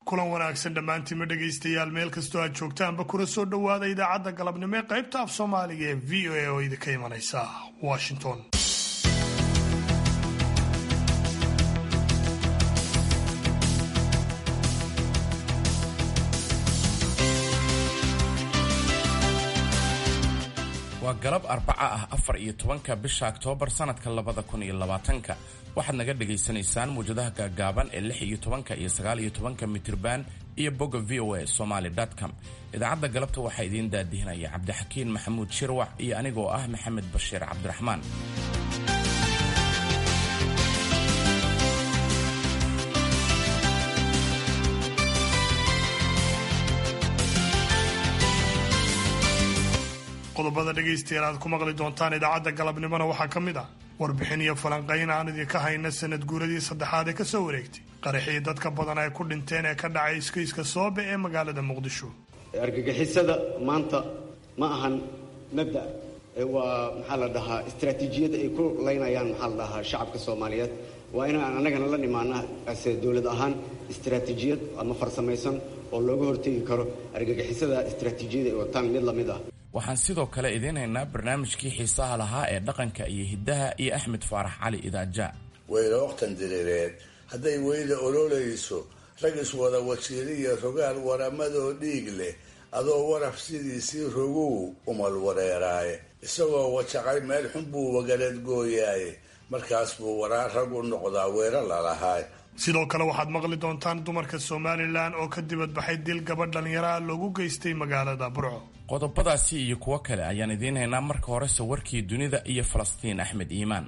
kulan wanaagsan dhammaantiinma dhegaystayaal meel kastoo aad joogtaanba kuna soo dhowaada idaacadda galabnimo ee qaybta af soomaaliga ee v o a oo idinka imanaysa washington waa galab arbaca ah afar iyo tobanka bisha oktoobar sanadka labada kun iyo labaatanka waxaad naga dhagaysanaysaan muwjadaha gaagaaban ee lix iyo tobanka iyo sagaal iyo tobanka mitirban iyo bogga v o a somaly com idaacadda galabta waxaa idiin daadihinaya cabdixakiin maxamuud shirwax iyo anigoo ah maxamed bashiir cabdiraxmaan qodobada dhegaystayaal aad ku maqli doontaan idaacadda galabnimona waxaa ka mid ah warbixin iyo falanqayn aan idinka hayna sanad guuradii saddexaad ee kasoo wareegtay qaraxii dadka badan ay ku dhinteen ee ka dhacay iskayska soobe ee magaalada muqdisho argagixisada maanta ma ahan mabda waa maxaa la dhahaa istaraatiijiyad ay ku laynayaan maxaa la dhahaa shacabka soomaaliyeed waa inaan annagana la nimaana ase dowlad ahaan istaraatiijiyad ama farsamaysan oo looga hortegi karo argagixisada istaraatiijiyada ay wataan mid lamid ah waxaan sidoo kale idiin haynaa barnaamijkii xiisaha lahaa ee dhaqanka iyo hiddaha iyo axmed faarax cali idaaja weyla waqtan diriireed hadday weyla ololayso rag iswada wajiiriya rogaal waramadoo dhiig leh adoo waraf sidiisii rogow umal wareeraaye isagoo wajaqay meel xun buu wagaleed gooyaaye markaas buu waraa rag u noqdaa weera lalahaay sidoo kale waxaad maqli doontaan dumarka somalilan oo ka dibadbaxay dil gabadh dhallinyaraha loogu geystay magaalada burco qodobadaasi iyo kuwo kale ayaan idiin haynaa marka horese warkii dunida iyo falastiin axmed iimaan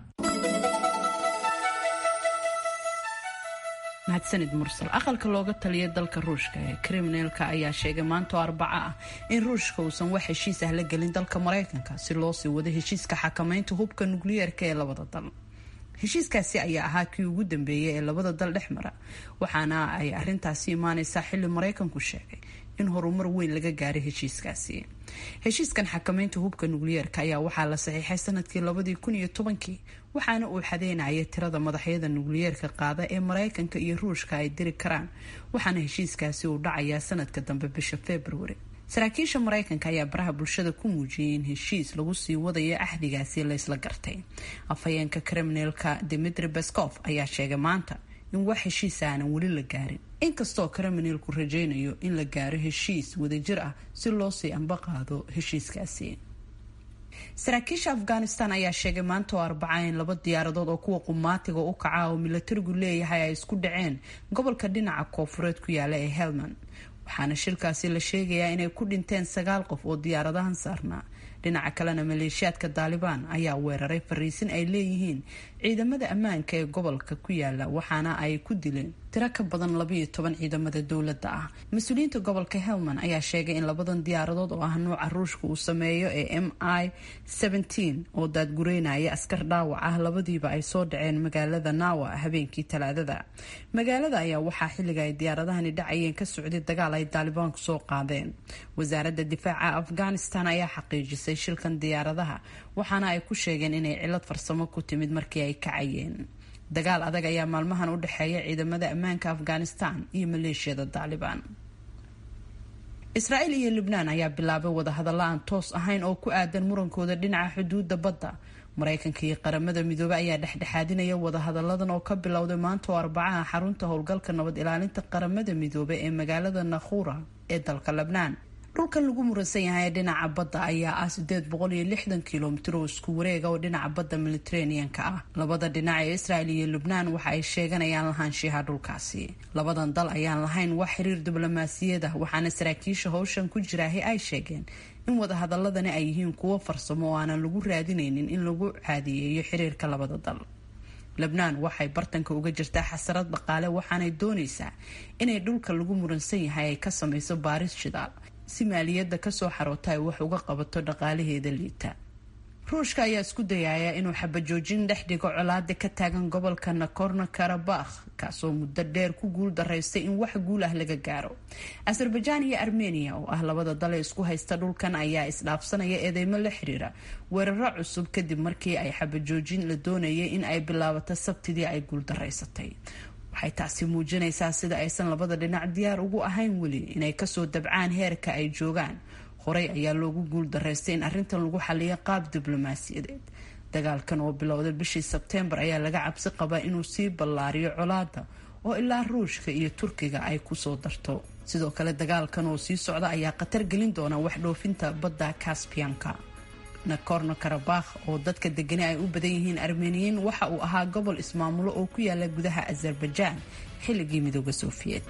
mahadsanid mursal aqalka looga taliya dalka ruushka ee kriminalka ayaa sheegay maantoo arbaco ah in ruushka uusan wax heshiis ah la gelin dalka maraykanka si loo sii wado heshiiska xakamaynta hubka nukliyeerka ee labada dal heshiiskaasi ayaa ahaa kii ugu dambeeyay ee labada dal dhex mara waxaana ay arintaasi imaaneysaa xilli maraykanku sheegay in horumar weyn laga gaaray heshiiskaasi heshiiskan xakamaynta hubka nukliyeerka ayaa waxaa la saxiixay sanadkii labadii kun iyo tobankii waxaana uu xadeynaya tirada madaxyada nukliyeerka qaada ee maraykanka iyo ruushka ay diri karaan waxaana heshiiskaasi uu dhacayaa sanadka dambe bisha februari saraakiisha maraykanka ayaa baraha bulshada ku muujiyay in heshiis lagu sii wadayo axdigaasi laysla gartay afhayeenka kriminalka dimitri bescof ayaa sheegay maanta in wax heshiisa aanan weli la gaarin inkastoo kriminalku rajaynayo in la gaaro heshiis wadajir ah si loo sii ambaqaado heshiiskaasi saraakiisha afghanistan ayaa sheegay maanta oo arbaca in laba diyaaradood oo kuwa qumaatiga u kaca oo milatarigu leeyahay ay isku dhaceen gobolka dhinaca koofureed ku yaala ee helmand waxaana shirkaasi la sheegayaa inay ku dhinteen sagaal qof oo diyaaradahan saarnaa dhinaca kalena maleeshiyaadka daalibaan ayaa weeraray fariisin ay leeyihiin ciidamada ammaanka ee gobolka ku yaala waxaana ay ku dileen tiro ka badan labayo toban ciidamada dowladda ah mas-uuliyiinta gobolka helmand ayaa sheegay in labadan diyaaradood oo ah nuuca ruushka uu sameeyo ee m i oo daadgureynaya askar dhaawac ah labadiiba ay soo dhaceen magaalada nawa habeenkii talaadada magaalada ayaa waxaa xilliga ay diyaaradahani dhacayeen ka socday dagaal ay daalibaanku soo qaadeen wasaaradda difaaca afghanistan ayaa xaqiijisay shilkan diyaaradaha waxaana ay ku sheegeen inay cilad farsamo ku timid markii ay kacayeen dagaal adag ayaa maalmahan u dhexeeya ciidamada ammaanka afghanistan iyo maleeshiyada daalibaan israa'iil iyo lubnaan ayaa bilaabay wadahadalla aan toos ahayn oo ku aadan murankooda dhinaca xuduudda badda maraykanka iyo qaramada midoobey ayaa dhexdhexaadinaya wadahadalladan oo ka bilowday maanta oo arbacaha xarunta howlgalka nabad ilaalinta qaramada midoobey ee magaalada nakhuura ee dalka lebnaan dhulkan lagu muransan yahay ee dhinaca badda ayaa ah sideed boqol iyo lixdan kilomitir oo isku wareega oo dhinaca badda mediteraneanka ah labada dhinac ee israel iyo lubnaan waxa ay sheeganayaan lahaanshiyaha dhulkaasi labadan dal ayaan lahayn wax xiriir diblomaasiyad ah waxaana saraakiisha howshan ku jiraahi ay sheegeen in wadahadaladani ay yihiin kuwo farsamo oo aanan lagu raadineynin in lagu caadiyeeyo xiriirka labada dal lebnaan waxay bartanka uga jirtaa xasarad dhaqaale waxaanay dooneysaa inay dhulka lagu muransan yahay ay ka sameyso baaris shidaal si maaliyadda kasoo xaroota ay wax uga qabato dhaqaalaheeda liita ruushka ayaa isku dayaya inuu xabajoojin dhex dhigo colaada ka taagan gobolka nakorno karabakh kaasoo muddo dheer ku guul daraystay in wax guul ah laga gaaro azerbajaan iyo armenia oo ah labada dal ee isku haysta dhulkan ayaa isdhaafsanaya eedeymo la xiriira weeraro cusub kadib markii ay xabajoojin la doonayay in ay bilaabato sabtidii ay guul daraysatay waxay taasi muujinaysaa sida aysan labada dhinac diyaar ugu ahayn weli inay kasoo dabcaan heerka ay joogaan horey ayaa loogu guul daraystay in arrintan lagu xaliyo qaab diblomaasiyadeed dagaalkan oo bilowday bishii sebteembar ayaa laga cabsi qabaa inuu sii ballaariyo colaada oo ilaa ruushka iyo turkiga ay kusoo darto sidoo kale dagaalkan oo sii socda ayaa khatar gelin doona wax dhoofinta badda kasbiyanka nakorno karabakh oo dadka degani ay u badan yihiin armeniyiin waxa uu ahaa gobol ismaamulo oo ku yaala gudaha azerbaijaan xilligii midooda sofiyeet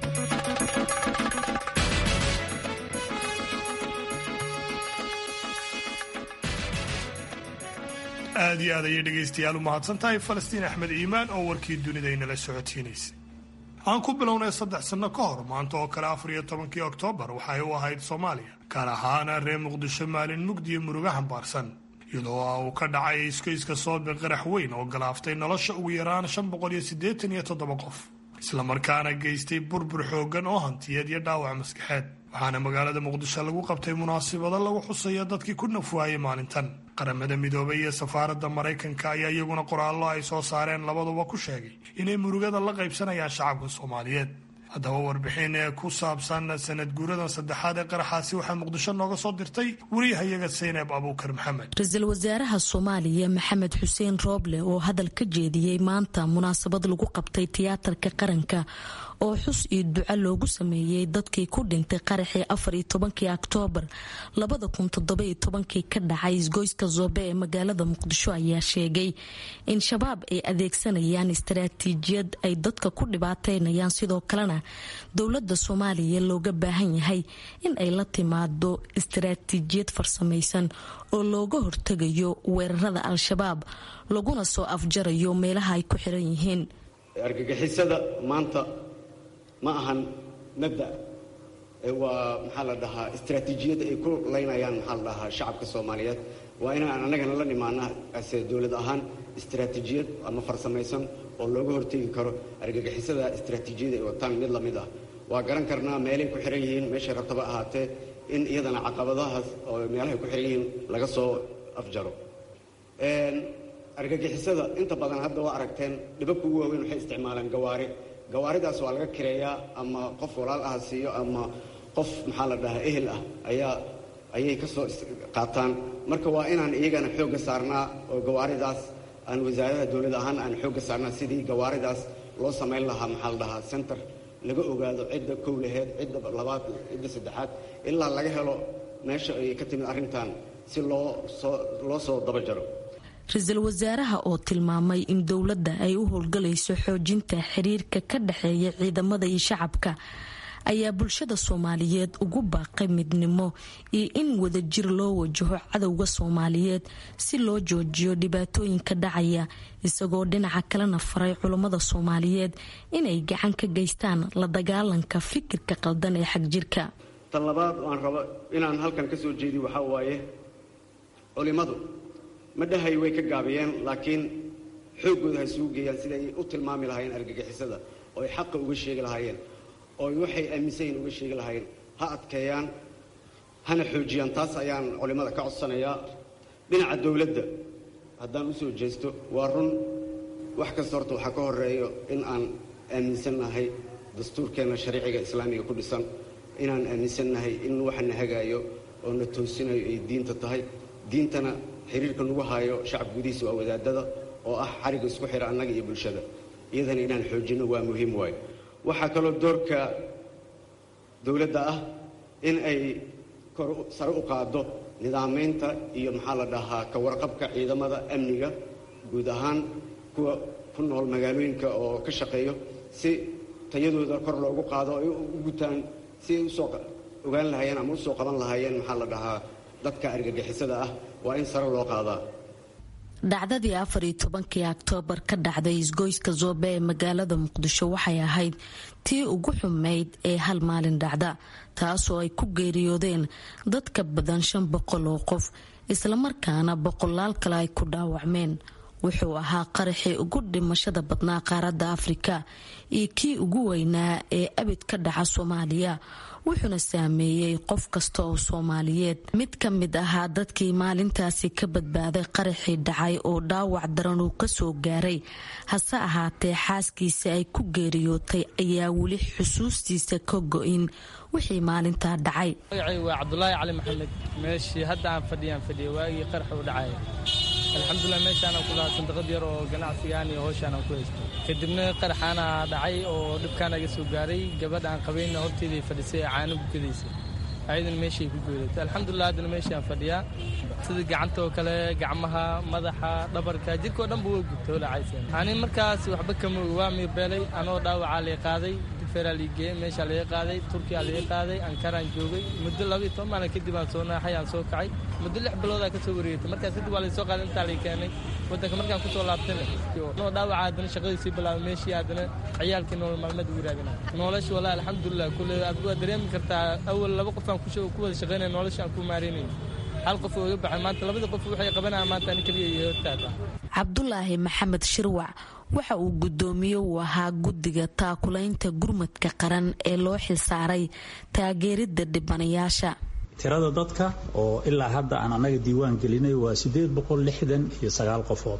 aad iyo aad ayay dhegaystayaal u mahadsan tahay falastiin axmed iimaan oo warkii dunida inala socotiinaysay aan ku bilownay saddex sanno ka hor maanta oo kale afar iyo tobankii oktoobar waxay u ahayd soomaaliya gaar ahaana reer muqdisho maalin mugdiyo muruga hambaarsan iyadoo uu ka dhacay iskoyska soobe qarax weyn oo galaaftay nolosha ugu yaraan shan boqol iyo siddeetan iyo toddoba qof islamarkaana geystay burbur xooggan oo hantiyeed iyo dhaawac maskaxeed waxaana magaalada muqdisho lagu qabtay munaasabado lagu xusayo dadkii ku nafwaayay maalintan qaramada midoobay iyo safaaradda maraykanka ayaa iyaguna qoraallo ay soo saareen labaduba ku sheegay inay murugada la qaybsanayaan shacabka soomaaliyeed haddaba warbixin ee ku saabsan sanad guuradan saddexaad ee qaraxaasi waxaa muqdisho nooga soo dirtay wariyahayaga saynab abuukar maxamed ra-iisul wasaaraha soomaaliya maxamed xuseen rooble oo hadal ka jeediyey maanta munaasabad lagu qabtay tiyaatarka qaranka oo xus iyo duco loogu sameeyey dadkii ku dhintay qaraxii afar iyo tobankii oktoobar labada kun toddobayo tobankii ka dhacay isgoyska zoobe ee magaalada muqdisho ayaa sheegay in shabaab ay adeegsanayaan istaraatiijiyad ay dadka ku dhibaateynayaan sidoo kalena dowladda soomaaliya looga baahan yahay in ay la timaado istaraatiijiyad farsamaysan oo looga hortegayo weerarada al-shabaab laguna soo afjarayo meelaha ay ku xiran yihiin argagixisada maanta ma ahan mabda waa maxaa la dhahaa istaraatiijiyad ay ku laynayaan maxaa la dhahaa shacabka soomaaliyeed waa inaan annagana la nimaana ase dowlad ahaan istaraatiijiyad ama farsamaysan oo looga hortegi karo argagixisada istaraatiijiyada ay wataan mid lamid ah waa garan karnaa meelay ku xiran yihiin meeshay rabtaba ahaatee in iyadana caqabadahaas oo meelahay ku xiran yihiin laga soo afjaro argagixisada inta badan hadda waa aragteen dhibabka ugu waaweyn waxay isticmaalaan gawaari gawaaridaas waa laga kireeyaa ama qof walaal ah siiyo ama qof maxaa la dhahaa ehel ah ayaa ayay ka soo qaataan marka waa inaan iyagana xoogga saarnaa oo gawaaridaas aan wasaaradaha dowlad ahaan aan xoogga saarnaa sidii gawaaridaas loo samayn lahaa maxaa la dhahaa center laga ogaado cidda kow laheed cidda labaad cidda saddexaad ilaa laga helo meesha ay ka timid arrintan si loo soo loo soo daba jaro ra-iisul wasaaraha oo tilmaamay in dowladda ay u howlgalayso xoojinta xiriirka ka dhexeeya ciidamada iyo shacabka ayaa bulshada soomaaliyeed ugu baaqay midnimo iyo in wadajir loo wajaho cadowga soomaaliyeed si loo joojiyo dhibaatooyinka dhacaya isagoo dhinaca kalena faray culummada soomaaliyeed inay gacan ka geystaan la dagaalanka fikirka qaldan ee xagjirka tan labaad aan rabo inaan halkan ka soo jeediyo waxaa waaye culimadu ma dhahay way ka gaabiyeen laakiin xooggooda ha isugu geeyaan siday u tilmaami lahaayeen argagixisada oo ay xaqa uga sheegi lahaayeen oo waxay aaminsan yihin uga sheegi lahaayeen ha adkeeyaan hana xoojiyaan taas ayaan culimmada ka codsanayaa dhinaca dowladda haddaan usoo jeesto waa run wax kasta horta waxaa ka horeeyo in aan aaminsannahay dastuurkeenna shariiciga islaamiga ku dhisan inaan aaminsannahay in waxana hagaayo oo na toosinayo ay diinta tahay diintana xiriirka nagu haayo shacab gudihiisa waa wadaadada oo ah xariga isku xira annaga iyo bulshada iyadana inaan xoojinno waa muhiim waayo waxaa kaloo doorka dowladda ah in ay kor sare u qaaddo nidaamaynta iyo maxaa la dhahaa ka warqabka ciidamada amniga guud ahaan kuwa ku nool magaalooyinka oo ka shaqeeyo si tayadooda kor loogu qaado ay u gutaan si ay usoo ogaan lahaayeen ama usoo qaban lahaayeen maxaa la dhahaa dadka argagixisada ah waa in sare loo qaadaa dhacdadii afar iyo tobankii oktoobar ka dhacday isgoyska zoobe ee magaalada muqdisho waxay ahayd tii ugu xumeyd ee hal maalin dhacda taasoo ay ku geeriyoodeen dad ka badan shan boqol oo qof islamarkaana boqolaal kale ay ku dhaawacmeen wuxuu ahaa qaraxii ugu dhimashada badnaa qaaradda afrika iyo kii ugu weynaa ee abid ka dhaca soomaaliya wuxuuna saameeyey qof kasta oo soomaaliyeed mid ka mid ahaa dadkii maalintaasi ka badbaaday qaraxii dhacay oo dhaawac daran uu kasoo gaaray hase ahaatee xaaskiisa ay ku geeriyootay ayaa weli xusuustiisa ka go-in wixii maalintaa dhacay magacay waa cabdulaahi cali maxamed meeshii hadda aan fadhiyaan fadhiya waagii qarax u dhacaya alxamdulilah meeshaanaan ku lahaa sandaqad yar oo ganacsigaan iyo howshaanaan ku haysto kadibna qaraxaana dhacay oo dhibkaan aga soo gaaray gabadha aan qabayna horteeday fadhisay ee caano gukadaysay ayadana meeshay ku geedatay alxamdulilah haddana meeshaan fadhiyaa sida gacanta oo kale gacmaha madaxa dhabarka jirkao dhanba waa gubta holacaysa ani markaas waxba kama oga waa miirbeelay anoo dhaawacaa lay qaaday feraligeeye meeshaa laga qaaday turkiyaa laga qaaday ankaraan joogay muddo labaiyo toban maalin kadib aan soo naaxay aan soo kacay muddo lix biloodaa ka soo wareegtay markaas kadib waa laysoo qaaday intaa lay keenay waddanka markaan kusoo laabtayna noo dhaawaca haddana shaqadii sii bilaabay meeshii haddana ciyaalkii nolol maalmeed ugu raadina nolosha wallahi alxamdulilah kulle aad waa dareemi kartaa awal laba qof aan ku wada shaqaynaya nolosha aan ku maaraynay hal qof oo iga baxay maanta labada qof waxay qabanayaan maanta ani keliya iyo hortaada cabdulaahi maxamed shirwac waxa uu guddoomiye uu ahaa guddiga taakulaynta gurmadka qaran ee loo xilsaaray taageeridda dhibanayaasha tirada dadka oo ilaa hadda aan annaga diiwaan gelinay waa siddeed boqol lixdan iyo sagaal qofood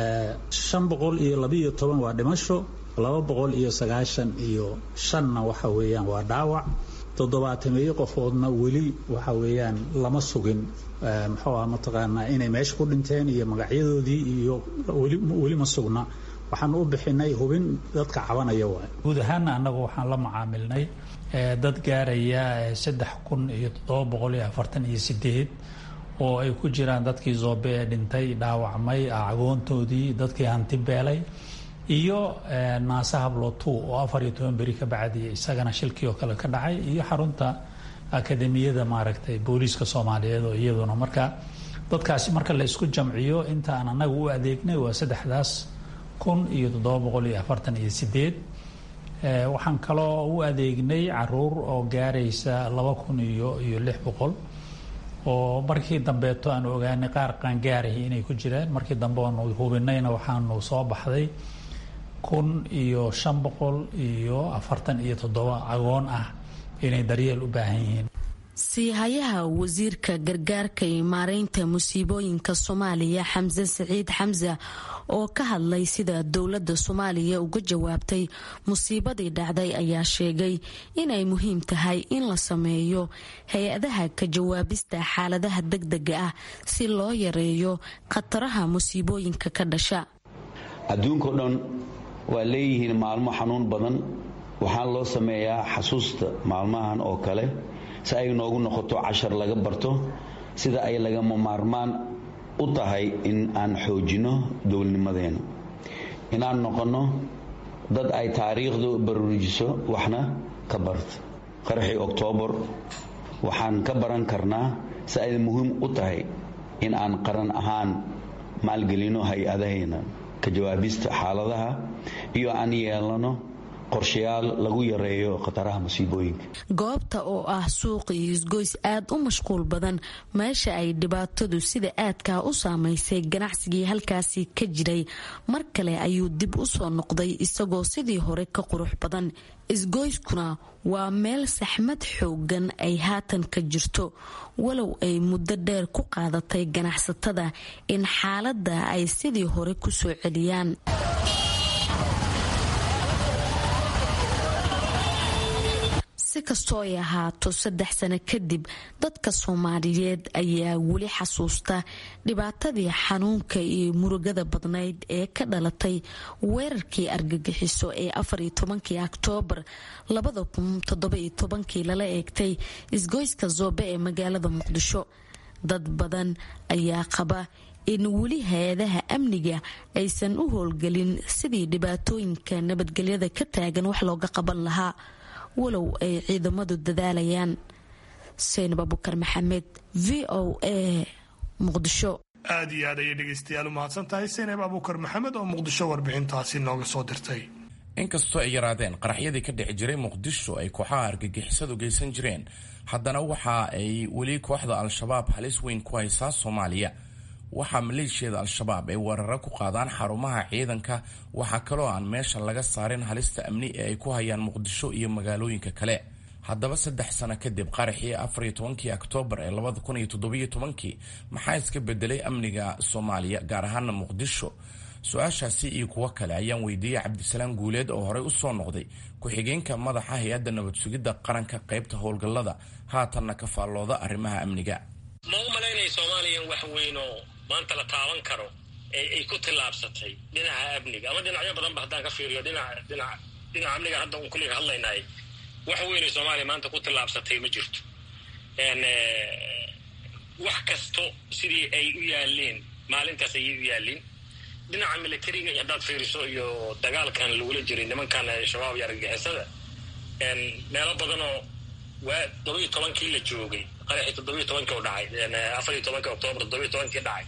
shan boqol iyo labaiyo toban waa dhimasho laba boqol iyo sagaashan iyo shanna waxa weeyaan waa dhaawac toddobaatameeyo qofoodna weli waxa weeyaan lama sugin muxuu ah mataqaanaa inay meesha ku dhinteen iyo magacyadoodii iyo weli ma sugna waxaan u bixinay hubin dadka cabanaya waay guud ahaanna annagu waxaan la macaamilnay dad gaaraya saddex kun iyo toddoba boqol iyo afartan iyo sideed oo ay ku jiraan dadkii zoobe ee dhintay dhaawacmay agoontoodii dadkii hanti beelay iyo naase hablotu oo afar iyo toban beri ka bacdi isagana shilkii oo kale ka dhacay iyo xarunta akademiyada maaragtay booliiska soomaaliyeed oo iyaduna marka dadkaasi marka la isku jamciyo inta aan annaga u adeegnay waa saddexdaas kun iyo toddoba boqol iyo afartan iyo sideed waxaan kaloo u adeegnay caruur oo gaaraysa laba kun iyo iyo lix boqol oo markii dambeeto aan ogaanay qaar qaangaarahi inay ku jiraan markii dambe oonu hubinayna waxaanu soo baxday kun iyo shan boqol iyo afartan iyo toddoba agoon ah inay daryeel u baahan yihiin siihayaha wasiirka gargaarka iyo maareynta musiibooyinka soomaaliya xamse siciid xamse oo ka hadlay sida dowladda soomaaliya uga jawaabtay musiibadii dhacday ayaa sheegay inay muhiim tahay in la sameeyo hay-adaha ka jawaabista xaaladaha degdega ah si loo yareeyo khataraha musiibooyinka ka dhasha adduunkao dhan waa leeyihiin maalmo xanuun badan waxaa loo sameeyaa xasuusta maalmahan oo kale si ay noogu noqoto cashar laga barto sida ay lagama maarmaan u tahay in aan xoojinno dowladnimadeena inaan noqonno dad ay taariikhdu baruurijiso waxna ka barta qaraxii oktoobar waxaan ka baran karnaa si ay muhiim u tahay in aan qaran ahaan maalgelino hay-adahayna ka jawaabista xaaladaha iyo aan yeelano qorshayaal lagu yareeyo khataraha masiibooyinka goobta oo ah suuq iyo isgoys aad u mashquul badan meesha ay dhibaatadu sida aadkaa u saamaysay ganacsigii halkaasi ka jiray mar kale ayuu dib u soo noqday isagoo sidii hore ka qurux badan isgoyskuna waa meel saxmad xoogan ay haatan ka jirto walow ay muddo dheer ku qaadatay ganacsatada in xaaladda ay sidii hore ku soo celiyaan si kastoo ay ahaato saddex sano kadib dadka soomaaliyeed ayaa weli xasuusta dhibaatadii xanuunka iyo murugada badnayd ee ka dhalatay weerarkii argagixiso ee afariyo tobankii oktoobar labada kun toddobayo tobankii lala eegtay isgoyska zoobe ee magaalada muqdisho dad badan ayaa qaba in weli hay-adaha amniga aysan u howlgelin sidii dhibaatooyinka nabadgelyada ka taagan wax looga qaban lahaa walow ay ciidamadu dadaalayaan seinab abukar maxamed v o a muqdisho aad iyo aad ayay dhegaystayaal u mahadsan tahay seinab abuukar maxamed oo muqdisho warbixintaasi nooga soo dirtay inkastoo ay yaraadeen qaraxyadii ka dhici jiray muqdisho ay kooxaha argagixisadu geysan jireen haddana waxa ay weli kooxda al-shabaab halis weyn ku haysaa soomaaliya waxaa maleeshiyada al-shabaab ay weeraro ku qaadaan xarumaha ciidanka waxaa kaloo aan meesha laga saarin halista amni ee ay ku hayaan muqdisho iyo magaalooyinka kale haddaba saddex sano kadib qaraxii afariyo tobankii oktoobar ee labada kun iyo toddobiyo tobankii maxaa iska bedelay amniga soomaaliya gaar ahaana muqdisho su-aashaasi iyo kuwo kale ayaan weydiiyey cabdisalaam guuleed oo horey usoo noqday ku-xigeenka madaxa hay-adda nabad sugidda qaranka qaybta howlgallada haatanna ka faallooda arrimaha amniga ma u malaynaya soomaaliya wax weyn oo maanta la taaban karo ay ku tillaabsatay dhinaca amniga ama dhinacyo badanba haddaan ka fiiriyo dhinaca dhinaca dhinaca amniga hadda un kulliga hadlaynahay wax weynay soomaaliya maanta ku tillaabsatay ma jirto wax kasto sidii ay u yaaleen maalintaas ayay u yaaleen dhinaca militariga iyo haddaad fiiriso iyo dagaalkan lagula jiray nimankan shabaab iyo argagixisada meelo badanoo waa todobiyo tobankii la joogay qaraxii toddobiyo tobankii u dhacay afariyo tobankii oktoobar toddobiyo tobankii dhacay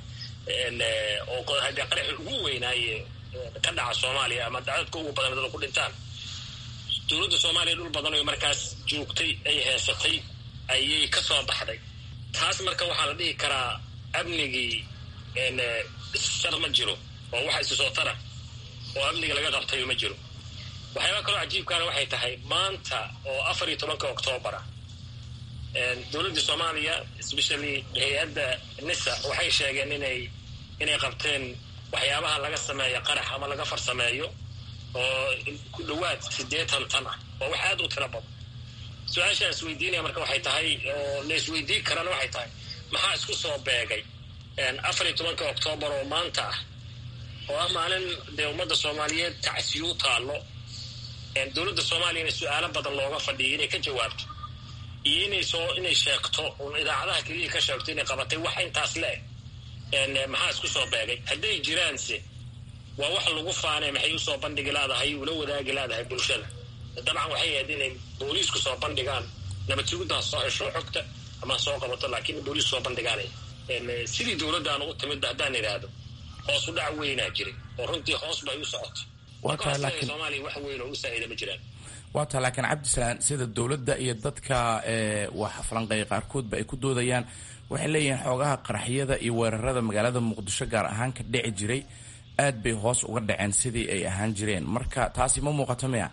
oo haddee qaraxii ugu weynaaye ka dhaca soomaaliya ama dacdadka ugu badan dada ku dhintaan dowladda soomaaliya dhul badan oo markaas joogtay ay heesatay ayay ka soo baxday taas marka waxaa la dhihi karaa amnigii shar ma jiro oo waxa isu soo tara oo amniga laga qabtayo ma jiro waxyaaba kaloo cajiibkaana waxay tahay maanta oo afar iyo tobanka octoobara dowladda soomaaliya especially hay-adda nisa waxay sheegeen inay inay qabteen waxyaabaha laga sameeyo qarax ama laga farsameeyo oo ku dhowaad siddeetan tan ah oo wax aad u tiro badan su-aashaan isweydiinaya marka waxay tahay oo la isweydiin karana waxay tahay maxaa isku soo beegay afar iyo tobanka oktoobar oo maanta ah oo ah maalin dee ummadda soomaaliyeed tacsiyuu taallo dowladda soomaaliyana su-aalo badan looga fadhiyo inay ka jawaabto iyo inay soo inay sheegto un idaacadaha keliya ka sheegto inay qabatay wax intaas le-eg maxaa isku soo beegay hadday jiraanse waa wax lagu faanay maxay usoo bandhigi laadahay ula wadaagi laadahay bulshada dabcan waxay ahayd inay booliisku soo bandhigaan nabad suguddaa soo hesho xogta ama soo qabato laakiin booliisku soo bandhigaanay sidii dowladdaanu u timid haddaan idhaahdo hoos u dhac weynaa jiray oo runtii hoos bay u socotay soomaaliya wax weyn oo u saa'ida ma jiraan waa taa laakiin cabdisalaan sida dowladda iyo dadka wax falanqeeya qaarkoodba ay ku doodayaan waxay leeyihiin xoogaha qaraxyada iyo weerarada magaalada muqdisho gaar ahaan ka dhici jiray aad bay hoos uga dhaceen sidii ay ahaan jireen marka taasi ma muuqato miya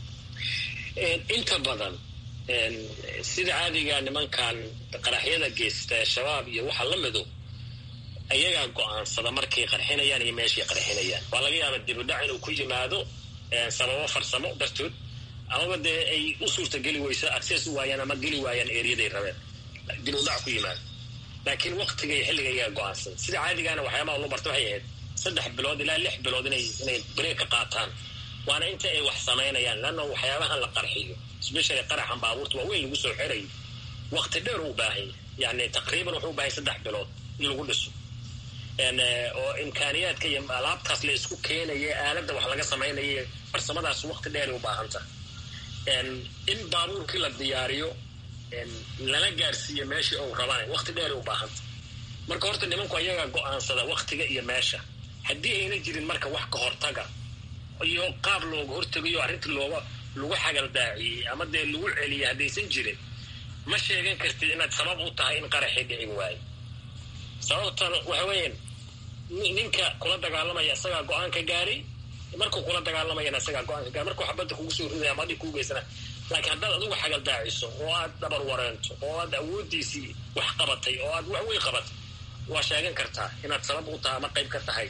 inta badan sida caadiga nimankan qaraxyada geysta shabaab iyo waxa la mido ayagaa go-aansada markay qarxinayaan iyo meeshay qarxinayaan waa laga yaaba dibudhac inuu ku yimaado sababo farsamo dartood amaba dee ay u suurta geli weyso access u waayaan ama geli waayaan ereyaday rabeen dibudhac ku yimaado laakiin waktiga iyo xilliga ayagaa go-aansada sida caadigaana waxyaabaha loo barta waxay ahayd saddex bilood ilaa lix bilood inay inay breek ka qaataan waana inta ay wax samaynayaan leanna waxyaabahan la qarxiyo especially qaraxan baabuurta waa weyn lagu soo xirayo wakti dheer u baahanya yani taqriiban wuxuu u baahanya saddex bilood in lagu dhiso oo imkaaniyaadka iyo alaabtaas la isku keenaya aaladda wax laga samaynaya farsamadaas wakti dheeray u baahanta in baabuurkii la diyaariyo lana gaarsiiyo meeshii ou rabaan wakti dheeray u baahanta marka horta nimanku ayagaa go-aansada waktiga iyo meesha haddii ayna jirin marka wax ka hortaga iyo qaab looga hortegayo arrintii looga lagu xagaldaaciyey ama dee lagu celiyay haddaysan jirin ma sheegan kartid inaad sabab u tahay in qaraxii dhici waayo sababtan waxa weeyaan ninka kula dagaalamaya isagaa go-aan ka gaaray markuu kula dagaalamayana isagaa go-aan ka gaaray markuu xabadda kugu soo ridaya ama adhig kuu geysana laakiin haddaad adigu xagaldaaciso oo aad dhabar wareento oo aad awooddiisii wax qabatay oo aad wax weyn qabatay waa sheegan kartaa inaad sabab u tahay ama qayb ka tahay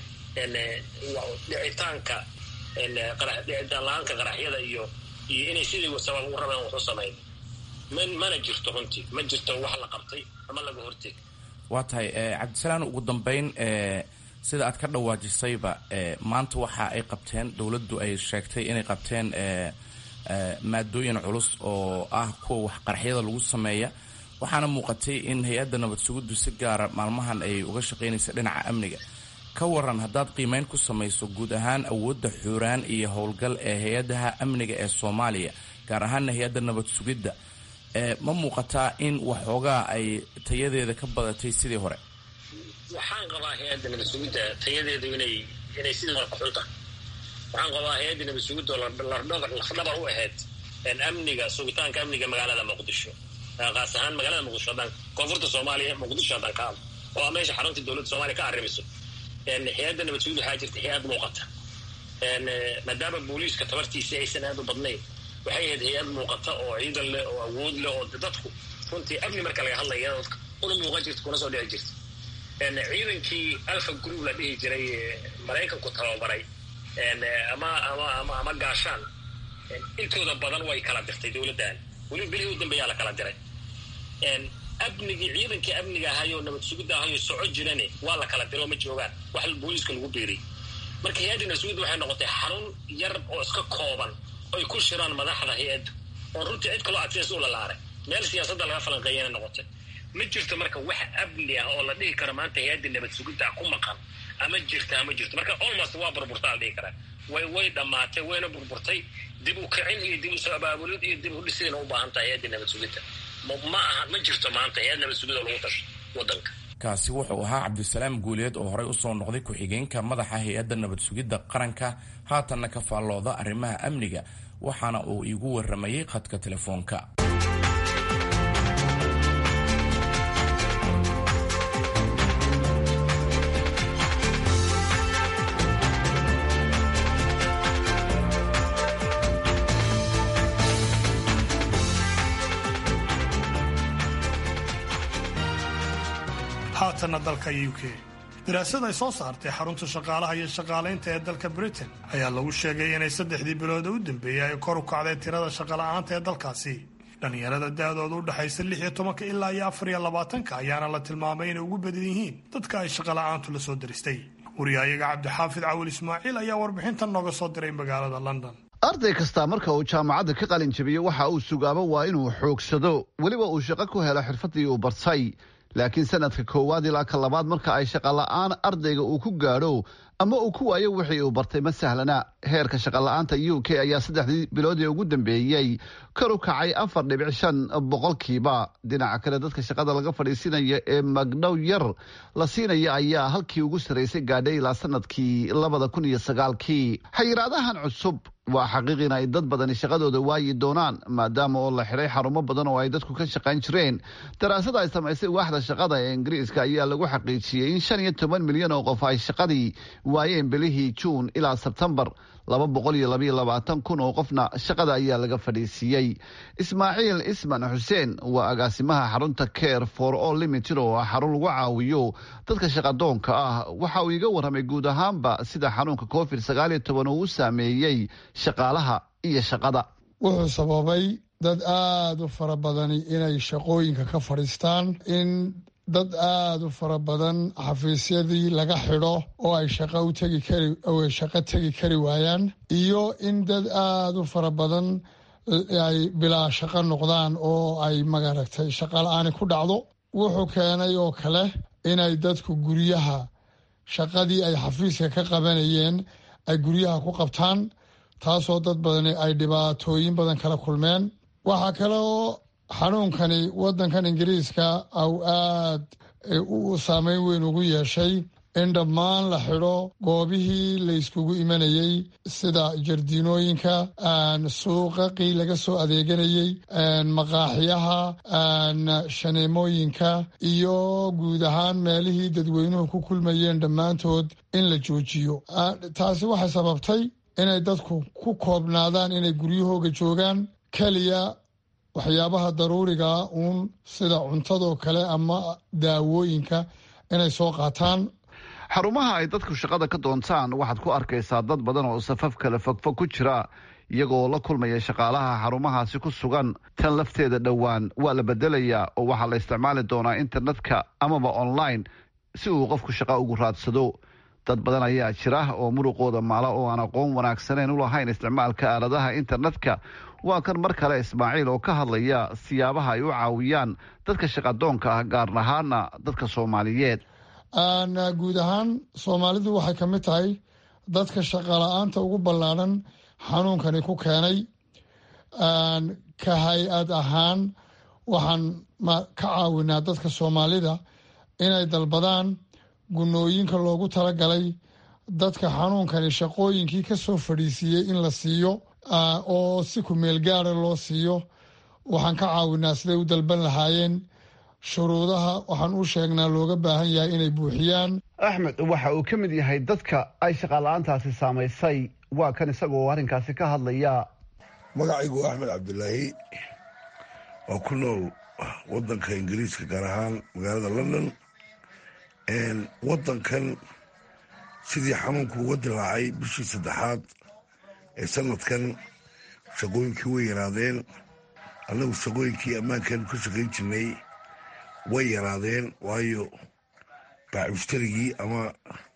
dhicitaanka dhicitaan la-aanka qaraxyada iyo iyo inay sidii sabab u rabeen wax u samayn mana jirto runtii ma jirto wax la qabtay ama laga horteg waa tahay cabdisalaan ugu dambeyn sida aad ka dhawaajisayba maanta waxa ay qabteen dowladdu ay sheegtay inay qabteen maadooyin culus oo ah kuwa wax qaraxyada lagu sameeya waxaana muuqatay in hay-adda nabad suguddu si gaara maalmahan ay uga shaqaynaysa dhinaca amniga ka waran haddaad qiimeyn ku samayso guud ahaan awoodda xuuraan iyo howlgal ee hay-adaha amniga ee soomaaliya gaar ahaana hay-adda nabad sugidda ma muuqataa in waxoogaa ay tayadeeda ka badatay sidii hore waxaan qabaa hay-adda nabad sugidda tayadeedu inay inay sidii hore kaxunta waxaan qabaa hay-adda nabad sugidda oo lafdhabar u ahayd amniga sugitaanka amniga magaalada muqdisho qaas ahaan magaalada muqdisho haddaan koonfurta soomaaliya muqdisho haddaan ka hadlo oo a meesha xarunta dowladda soomaliya ka arrimiso hay-adda nabad sugid waxaa jirta hay-ad muuqata maadaama booliiska tabartiisii aysan aad u badnayn waxay ahayd hay-ad muuqata oo ciidan leh oo awood leh oo dadku runtii amni marka laga hadlaya dadka una muuqan jirta kuna soo dhici jirta ciidankii alfa group la dhihi jiray maraykanku tababaray ama ama ama ama gaashaan intooda badan way kala dirtay dowladdan weliba bilihii u dambeeyaa la kala diray amnigii ciidankii amniga ahayoo nabad sugidda ahayoo soco jirane waa la kala diray oo ma joogaan wax booliiska lagu beeriyey marka hay-adda nabad sugidda waxay noqotay xarun yar oo iska kooban oy ku shiraan madaxda hay-addu oo runtii cid kaloo adseys u lalaaray meel siyaasadda laga falanqeeyana noqotay ma jirto marka wax amni ah oo la dhihi karo maanta hay-adda nabad sugidda ku maqan ama jirta ama jirto marka almost waa burburtaa la dhihi karaa way way dhammaatay wayna burburtay dib u kicin iyo dib u soo abaabulid iyo dib u dhisidayna u baahan tahay hay-adda nabad sugidda ma aha ma jirto maanta hay-ad nabad sugid oo lagu tasho wadanka kaasi wuxuu ahaa cabdisalaam guuleed oo horey usoo noqday ku-xigeenka madaxa hay-adda nabad sugidda qaranka haatanna ka faallooda arrimaha amniga waxaana uu iigu waramayey khadka telefoonka haatanna dalka u k daraasad ay soo saartay xarunta shaqaalaha iyo shaqaalaynta ee dalka britain ayaa lagu sheegay inay saddexdii bilood u dambeeyey ay kor u kacday tirada shaqola'aanta ee dalkaasi dhallinyarada da-dooda u dhexaysa lix iyo tobanka ilaa iyo afar iyo labaatanka ayaana la tilmaamay inay ugu badan yihiin dadka ay shaqola'aantu la soo diristay wariyahayaga cabdixaafid cawil ismaaciil ayaa warbixintan nooga soo diray magaalada london arday kastaa marka uu jaamacadda ka qalin jabiyo waxa uu sugaabo waa inuu xoogsado weliba uu shaqo ku helo xirfaddii uu bartay laakiin sanadka koowaad ilaa ka labaad marka ay shaqola'aan ardayga uu ku gaadho ama uu ku waayo wixii uu bartay ma sahlana heerka shaqola'aanta u k ayaa saddexdii biloodii ugu dambeeyey kor u kacay afar dhibic shan boqolkiiba dhinaca kale dadka shaqada laga fadhiisinaya ee magdhow yar la siinaya ayaa halkii ugu sarraysay gaadhay ilaa sanadkii labada kun iyo sagaalkii xayiraadahan cusub waa xaqiiq in ay dad badani shaqadooda waayi doonaan maadaama oo la xidhay xarumo badan oo ay dadku ka shaqayn jireen daraasada ay samaysay waaxda shaqada ee ingiriiska ayaa lagu xaqiijiyey in shan iyo toban milyan oo qof ay shaqadii waayeen bilihii juun ilaa sebtembar laba boqol iyo labaiyo labaatan kun oo qofna shaqada ayaa laga fadhiisiiyey ismaaciil isman xuseen waa agaasimaha xarunta care for all limited oo ah xarun lagu caawiyo dadka shaqadoonka ah waxa uu iga warramay guud ahaanba sida xanuunka covid sagaal iyo toban uu u saameeyey shaqaalaha iyo shaqada wuxuu sababay dad aada u fara badani inay shaqooyinka ka fadhiistaan in dad aada u fara badan xafiisyadii laga xidho oo ay shaqo u tegi kari oo ay shaqo tegi kari waayaan iyo in dad aada u fara badan ay bilaa shaqo noqdaan oo ay magaragtay shaqo la-aani ku dhacdo wuxuu keenay oo kale inay dadku guryaha shaqadii ay xafiiska ka qabanayeen ay guryaha ku qabtaan taasoo dad badani ay dhibaatooyin badan kala kulmeen waxaa kale oo xanuunkani wadankan ingiriiska au aad u saameyn weyn ugu yeeshay in dhammaan la xidho goobihii layskugu imanayey sida jardiinooyinka suuqaqii laga soo adeeganayey maqaaxiyaha shaneemooyinka iyo guud ahaan meelihii dadweynuhu ku kulmayeen dhammaantood in la joojiyo taasi waxay sababtay inay dadku ku koobnaadaan inay guryahooga joogaan keliya waxyaabaha daruurigaa uun sida cuntadoo kale ama daawooyinka inay soo qaataan xarumaha ay dadku shaqada ka doontaan waxaad ku arkaysaa dad badan oo safaf kale fogfog ku jira iyagoo la kulmaya shaqaalaha xarumahaasi ku sugan tan lafteeda dhowaan waa la bedelayaa oo waxaa la isticmaali doonaa internetka amaba online si uu qofku shaqo ugu raadsado dad badan ayaa jira oo muruqooda maala oo aan aqoon wanaagsaneyn u lahayn isticmaalka aaladaha internetka waa kan mar kale ismaaciil oo ka hadlaya siyaabaha ay u caawiyaan dadka shaqadoonka ah gaar ahaana dadka soomaaliyeed guud ahaan soomaalidu waxay ka mid tahay dadka shaqala-aanta ugu ballaadhan xanuunkani ku keenay ka hay-ad ahaan waxaan ka caawinaa dadka soomaalida inay dalbadaan gunooyinka loogu talagalay dadka xanuunkani shaqooyinkii ka soo fadhiisiiyey in la siiyo oo si ku meel gaara loo siiyo waxaan ka caawinaa siday u dalban lahaayeen shuruudaha waxaan u sheegnaa looga baahan yahay inay buuxiyaan axmed waxa uu ka mid yahay dadka ay shaqaala-aantaasi saamaysay waa kan isagoo arrinkaasi ka hadlaya magacaygu axmed cabdilaahi waa ku nool wadanka ingiriiska gaar ahaan magaalada london wadankan sidii xanuunku uga dilaacay bishii saddexaad ee sanadkan shaqooyinkii way yaraadeen annagu shaqooyinkii ammaankeenu ka shaqayn jirnay way yaraadeen waayo baacushtarigii ama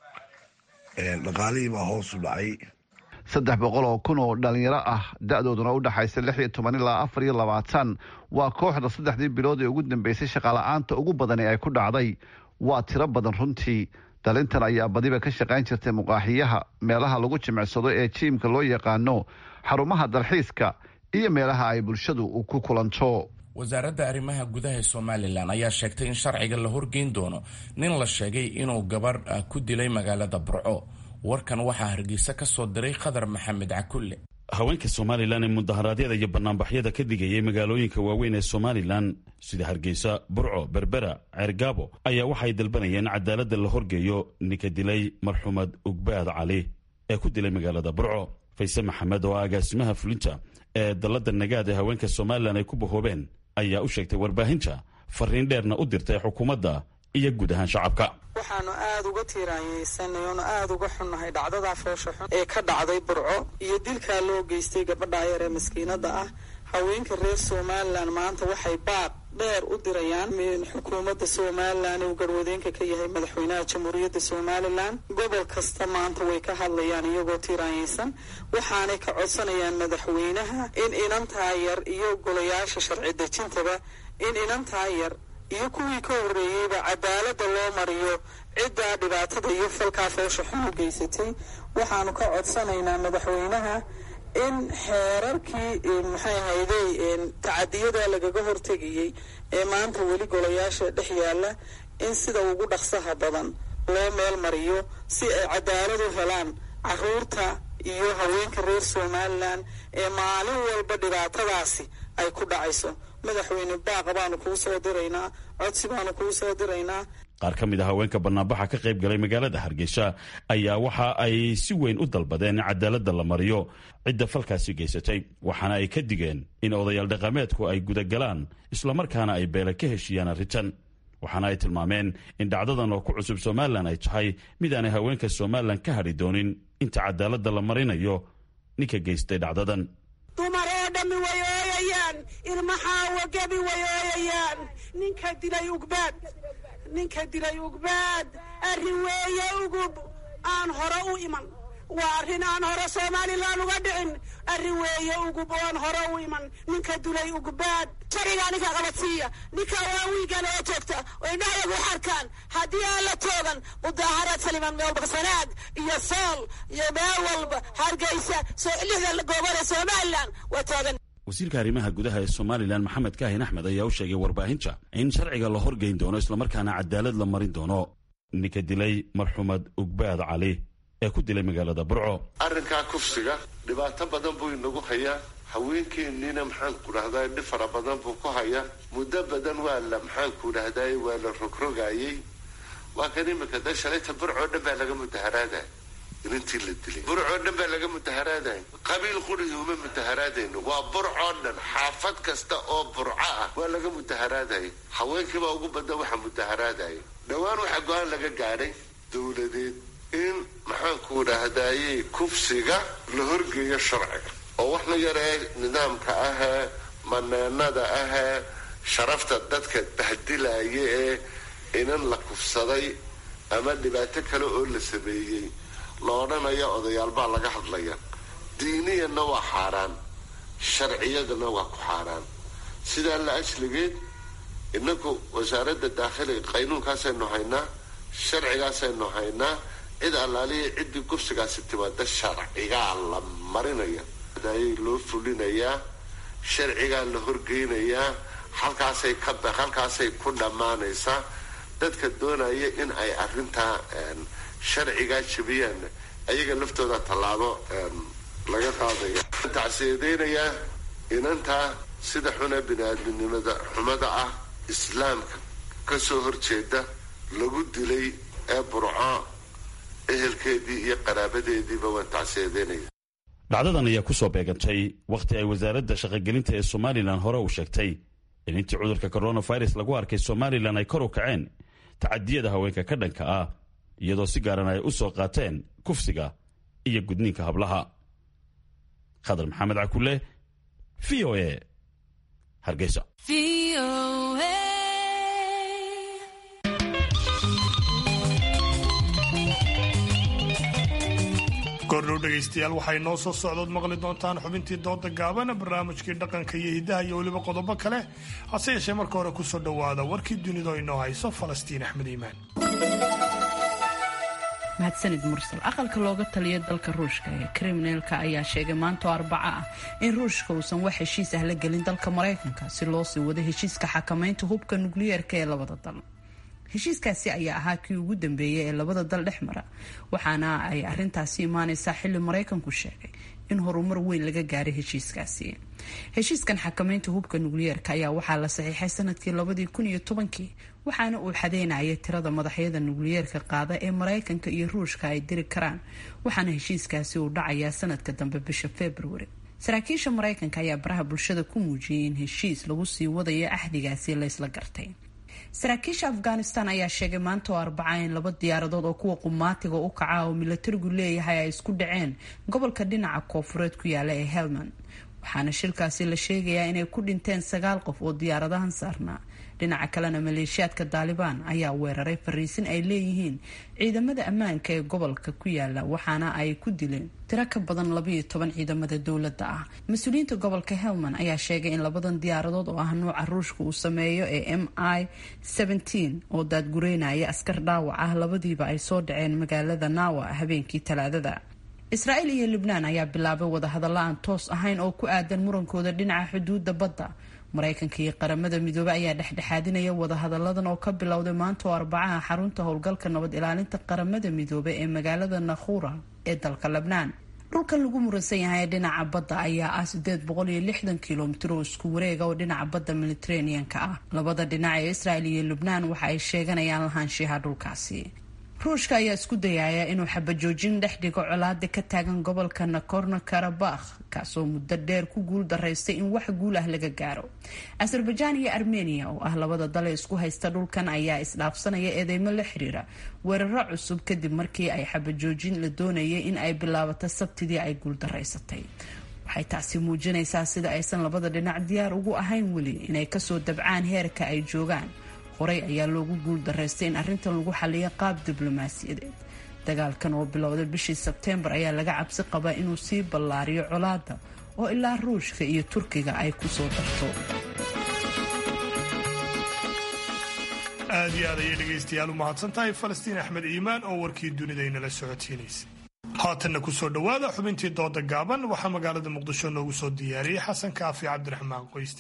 dhaqaalihii baa hoos u dhacay saddex boqol oo kun oo dhalinyaro ah da-dooduna u dhaxaysa lix iyo toban ilaa afar iyo labaatan waa kooxda saddexdii bilood ee ugu dambeysay shaqala-aanta ugu badan ee ay ku dhacday waa tiro badan runtii dhalintan ayaa badiba ka shaqayn jirtay muqaaxiyaha meelaha lagu jimicsado ee jiimka loo yaqaano xarumaha dalxiiska iyo meelaha ay bulshadu ku kulanto wasaaradda arrimaha gudaha ee somalilan ayaa sheegtay in sharciga la horgeyn doono nin la sheegay inuu gabarh ku dilay magaalada burco warkan waxaa hargeysa ka soo diray khadar maxamed cakulle haweenka somalilan ee mudaharaadyada iyo banaanbaxyada ka digayay magaalooyinka waaweyn ee somalilan sida hargeysa burco berbera ceergaabo ayaa waxay dalbanayeen cadaaladda la horgeeyo ninka dilay marxuumad ugbaad cali ee ku dilay magaalada burco fayse maxamed oo agaasimaha fulinta ee dalladda nagaad ee haweenka somalilan ay ku bahoobeen ayaa u sheegtay warbaahinta fariin dheerna u dirtay xukuumadda iyo guud ahaan shacabka waxaanu aada uga tiiraanyeysanay oonu aada uga xunnahay dhacdadaa foosha xun ee ka dhacday burco iyo dilkaa loo geystay gabadha yar ee maskiinada ah haweenka reer somalilan maanta waxay baaq dheer u dirayaan xukuumadda somalilan uu garwadeenka ka yahay madaxweynaha jamhuuriyadda somalilan gobol kasta maanta way ka hadlayaan iyagoo tiiraanyeysan waxaanay ka codsanayaan madaxweynaha in inantaa yar iyo golayaasha sharci dejintaba in inantaa yar iyo kuwii ka horreeyeyba cadaaladda loo mariyo ciddaa dhibaatada iyo falkaa foosha xun u geysatay waxaanu ka codsanaynaa madaxweynaha in xeerarkii maxay ahayday tacadiyada lagaga hortegayey ee maanta weli golayaasha dhex yaalla in sida ugu dhaqsaha badan loo meel mariyo si ay cadaalad u helaan caruurta iyo haweenka reer somalilan ee maalin walba dhibaatadaasi ay ku dhacayso madaxweyne baaqa baanu kuu soo diraynaa codsi baanu kuu soo diraynaa qaar ka mid a haweenka banaanbaxa ka qayb galay magaalada hargeysa ayaa waxa ay si weyn u dalbadeen in cadaaladda la mariyo cidda falkaasi geysatay waxaana ay ka digeen in odayaal dhaqameedku ay gudagalaan islamarkaana ay beele ka heshiiyaan arrintan waxaana ay tilmaameen in dhacdadan oo ku cusub somalilan ay tahay mid aanay haweenka somalilan ka hadhi doonin inta cadaaladda la marinayo ninka geystay dhacdadan dumar oo dhammi way ooyayaan ilmaxaawo gebi way ooyayaan ninka dilay ugbaad ninka dilay ugbaad arrin weeye ugub aan hore u iman waa arrin aan hore somalilan uga dhicin arrin weeye ugub oo aan hore u iman ninka dilay ugbaad sharigaa ninka qabadsiiya ninka waa wiigale oo joogta oo indhahayagu xarkaan haddii aan la toogan mudaaharaad saliman meelbaksanaad iyo sool iyo meel walba hargeysa lixda goobada somalilan waa toogan wasiirka arrimaha gudaha ee somalilan maxamed kaahin axmed ayaa u sheegay warbaahinta in sharciga la horgeyn doono islamarkaana cadaalad la marin doono ninka dilay marxuumad ugbaad cali ee ku dilay magaalada burco arrinkaa kufsiga dhibaato badan buu inagu hayaa haweenkeenniina maxaanku dhahdaa dhib fara badan buu ku hayaa muddo badan waa la maxaanku dhahdaay waa la rogrogaayey waa kan imika da shalayta burcoo dhan baa laga mudaharaadaya inintii la dilay burcoo dhan baa laga mudaharaadaya qabiil qurigi uma mudaharaadayno waa burcoo dhan xaafad kasta oo burco ah waa laga mudaharaadaya haweenkiibaa ugu badan waxa mudaharaadaya dhowaan waxaa go-aan laga gaadhay dowladeed in maxaanku dhahdaayey kufsiga la horgeeyo sharciga oo wax la yaree nidaamka ahee maneenada ahee sharafta dadka bahdilaya ee inan la kufsaday ama dhibaato kale oo la sameeyey la odhanayo odayaal baa laga hadlaya diiniyanna waa xaaraan sharciyadana waa ku xaaraan sidaa la asligeed inaku wasaaradda daakhiliga qaynuunkaasaynu haynaa sharcigaasaynu haynaa cid allaaliya ciddii gursigaasi timaada sharcigaa la marinaya ayay loo fulinayaa sharcigaa la horgeynayaa halkaasay ka halkaasay ku dhammaanaysaa dadka doonaya in ay arrintaa sharcigaa jabiyaan ayaga laftooda tallaabo laga qaadaya tacsiyadeynaya inantaa sida xuna bini-aadminimada xumada ah islaamka ka soo horjeeda lagu dilay ee burco ehelkeedii iyo qaraabadeediiba waan tacsiyadeynaya dhacdadan ayaa ku soo beegantay wakhti ay wasaaradda shaqogelinta ee somalilan hore uu sheegtay in intii cudurka coronavirus lagu arkay somalilan ay kor u kaceen tacadiyada haweenka ka dhanka ah iyadoo si gaaran ay u soo qaateen kufsiga iyo gudniinka hablaha khadar maxamed cakule v o e hargeysa goordhow dhegaystayaal waxay noo soo socdood maqli doontaan xubintii dooda gaabana barnaamijkii dhaqanka iyo hiddaha iyo weliba qodobo kale hase yeeshee marka hore kusoo dhowaada warkii dunidu inoo hayso falastiin axmed iimaan mahadsanid mursal aqalka looga taliya dalka ruushka ee kriminalka ayaa sheegay maantoo arbaca ah in ruushka uusan wax heshiis ah la gelin dalka maraykanka si loo sii wado heshiiska xakamaynta hubka nukliyeerka ee labada dal heshiiskaasi ayaa ahaa kii ugu dambeeyay ee labada dal dhex mara waxaana ay arintaasi imaaneysaa xili maraykanku sheegay in horumar weyn laga gaaray heshiiskaasi heshiiskan xakamaynta hubka nukliyeerka ayaa waxaa la saxiixay sanadkii labadii kun iyo tobankii waxaana uu xadeynayay tirada madaxyada nukliyeerka qaada ee maraykanka iyo ruushka ay diri karaan waxaana heshiiskaasi uu dhacayaa sanadka dambe bisha februari saraakiisha maraykanka ayaa baraha bulshada ku muujiyay in heshiis lagu sii wadayo axdigaasi laysla gartay saraakiisha afghanistan ayaa sheegay maanta oo arbaca in laba diyaaradood oo kuwa qumaatiga u kaca oo milatarigu leeyahay ay isku dhaceen gobolka dhinaca koofureed ku yaala ee helmand waxaana shilkaasi la sheegayaa inay ku dhinteen sagaal qof oo diyaaradahan saarnaa dhinaca kalena maleeshiyaadka daalibaan ayaa weeraray fariisin ay leeyihiin ciidamada ammaanka ee gobolka ku yaala waxaana ay ku dileen tiro ka badan labayo toban ciidamada dowladda ah mas-uuliyiinta gobolka helmand ayaa sheegay in labadan diyaaradood oo ah nuuca ruushka uu sameeyo ee m i oo daadgureynaya askar dhaawac ah labadiiba ay soo dhaceen magaalada naawa habeenkii talaadada israa'iil iyo libnaan ayaa bilaabay wadahadalla aan toos ahayn oo ku aadan murankooda dhinaca xuduudda badda maraykanka iyo qaramada midoobey ayaa dhexdhexaadinaya wadahadalladan oo ka bilowday maanta oo arbacaha xarunta howlgalka nabad ilaalinta qaramada midoobey ee magaalada nakhura ee dalka lebnaan dhulkan lagu muransan yahay ee dhinaca badda ayaa ah sideed boqol iyo lixdan kilomitir oo isku wareega oo dhinaca badda mediteranean-ka ah labada dhinac ee israel iyo lubnaan waxa ay sheeganayaan lahaanshiyaha dhulkaasi ruushka ayaa isku dayaya inuu xabajoojin dhex dhigo colaada ka taagan gobolka nakorno karabakh kaasoo muddo dheer ku guul daraystay in wax guul ah laga gaaro azerbajaan iyo armenia oo ah labada dal ee isku haysta dhulkan ayaa isdhaafsanaya eedeymo la xiriira weeraro cusub kadib markii ay xabajoojin la doonayay in ay bilaabato sabtidii ay guul daraysatay waxay taasi muujinaysaa sida aysan labada dhinac diyaar ugu ahayn weli inay kasoo dabcaan heerka ay joogaan horey ayaa loogu guul daraystay in arrintan lagu xaliyo qaab diblomaasiyadeed dagaalkan oo bilowday bishii sebteembar ayaa laga cabsi qabaa inuu sii ballaariyo colaada oo ilaa ruushka iyo turkiga ay ku soo darto aad iyo aad ayay dhegaystayaal u mahadsan tahay falastiin axmed iimaan oo warkii dunidaynala socotiinaysa haatanna kusoo dhowaada xubintii dooda gaaban waxaa magaalada muqdisho noogu soo diyaariyey xasan kaafi cabdiraxmaan qoyste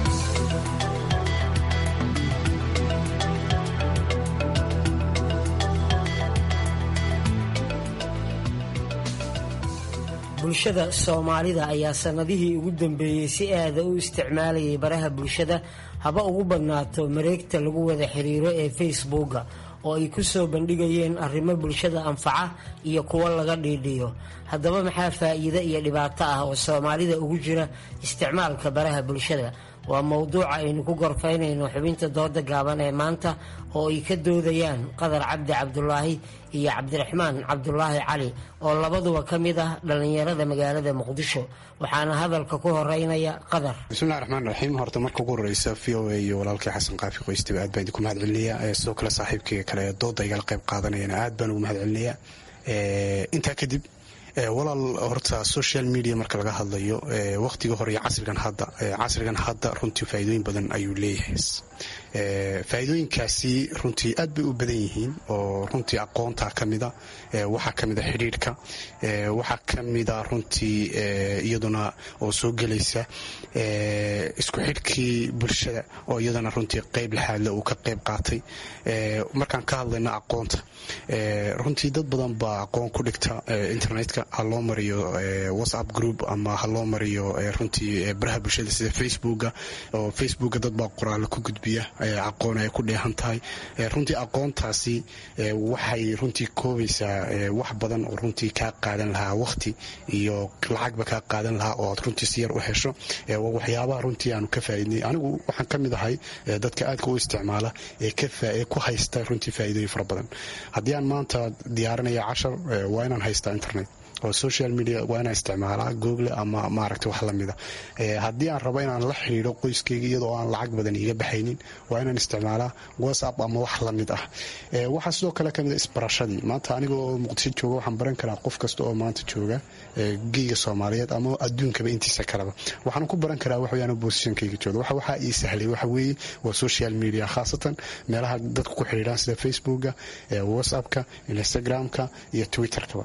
bulshada soomaalida ayaa sannadihii ugu dambeeyey si aada u isticmaalayay baraha bulshada haba ugu badnaato mareegta lagu wada xiriiro ee facebooka oo ay ku soo bandhigayeen arrimo bulshada anfaca iyo kuwo laga dhiidhiyo haddaba maxaa faa'iide iyo dhibaato ah oo soomaalida ugu jira isticmaalka baraha bulshada waa mowduuca aynu ku gorfaynayno xubinta dooda gaaban ee maanta oo ay ka doodayaan qadar cabdi cabdulaahi iyo cabdiraxmaan cabdulaahi cali oo labaduba ka mid ah dhallinyarada magaalada muqdisho waxaana hadalka ku horeynaya qadar bismillahi raxmaan raxiim horta marka ugu horeysa v o a iyo walaalkii xasan qaafi qoystiba aad baan idinku mahad celinaya sidoo kale saaxiibkayga kale ee dooda igala qayb qaadanayana aad baan ugu mahad celinaya intaa kadib walaal horta social media marka laga hadlayo waqtiga hore iyo casrigan hadda casrigan hadda runtii faa'iidooyin badan ayuu leeyahay faa'iidooyinkaasi runtii aad bay u badan yihiin oo runtii aqoonta ka mida waxaa ka mida xidhiidhka waxaa ka mida runtii iyaduna oo soo gelaysa isku xidhkii bulshada oo iyadana runtii qeyb laxaadle uu ka qeyb qaatay markaan ka hadlayno aqoonta runtii dad badan baa aqoon ku dhigta internetka ha loo mariyo whatsapp group ama ha loo mariyo runtii baraha bulshada sida facebooka oo facebooka dad baa qoraalo ku gudbiya aqoon ay ku dheehan tahay runtii aqoontaasi waxay runtii koobaysaa wax badan oo runtii kaa qaadan lahaa waqti iyo lacagba kaa qaadan lahaa oo aad runtii si yar u hesho waxyaabaha runtii aanu ka faaidnay anigu waxaan ka mid ahay dadka aadka u isticmaala ee ku haysta runtii faa'iidooyin fara badan haddii aan maanta diyaarinaya cashar waa inaan haystaa internet oo social media waa inaan isticmaalaa google ama maaragta wax lamida haddii aan rabo inaan la xidhiidho qoyskayga iyadoo aan lacag badan iiga baxaynin waa inaan isticmaalaa whatsapp ama wax lamid ah waxaa sidoo kale kamid a isbarashadii maanta anigoo muqdisho jooga waxaan baran karaa qof kasta oo maanta jooga geyga soomaaliyeed ama adduunkaba intiisa kaleba waxaan ku baran karaa waxweyaan bosishankayga jooga waxa waxaa ii sahlay waxa weeye waa social media khaasatan meelaha dadku ku xidhiidhaan sida facebooka whatsappka instagramka iyo twitterkaba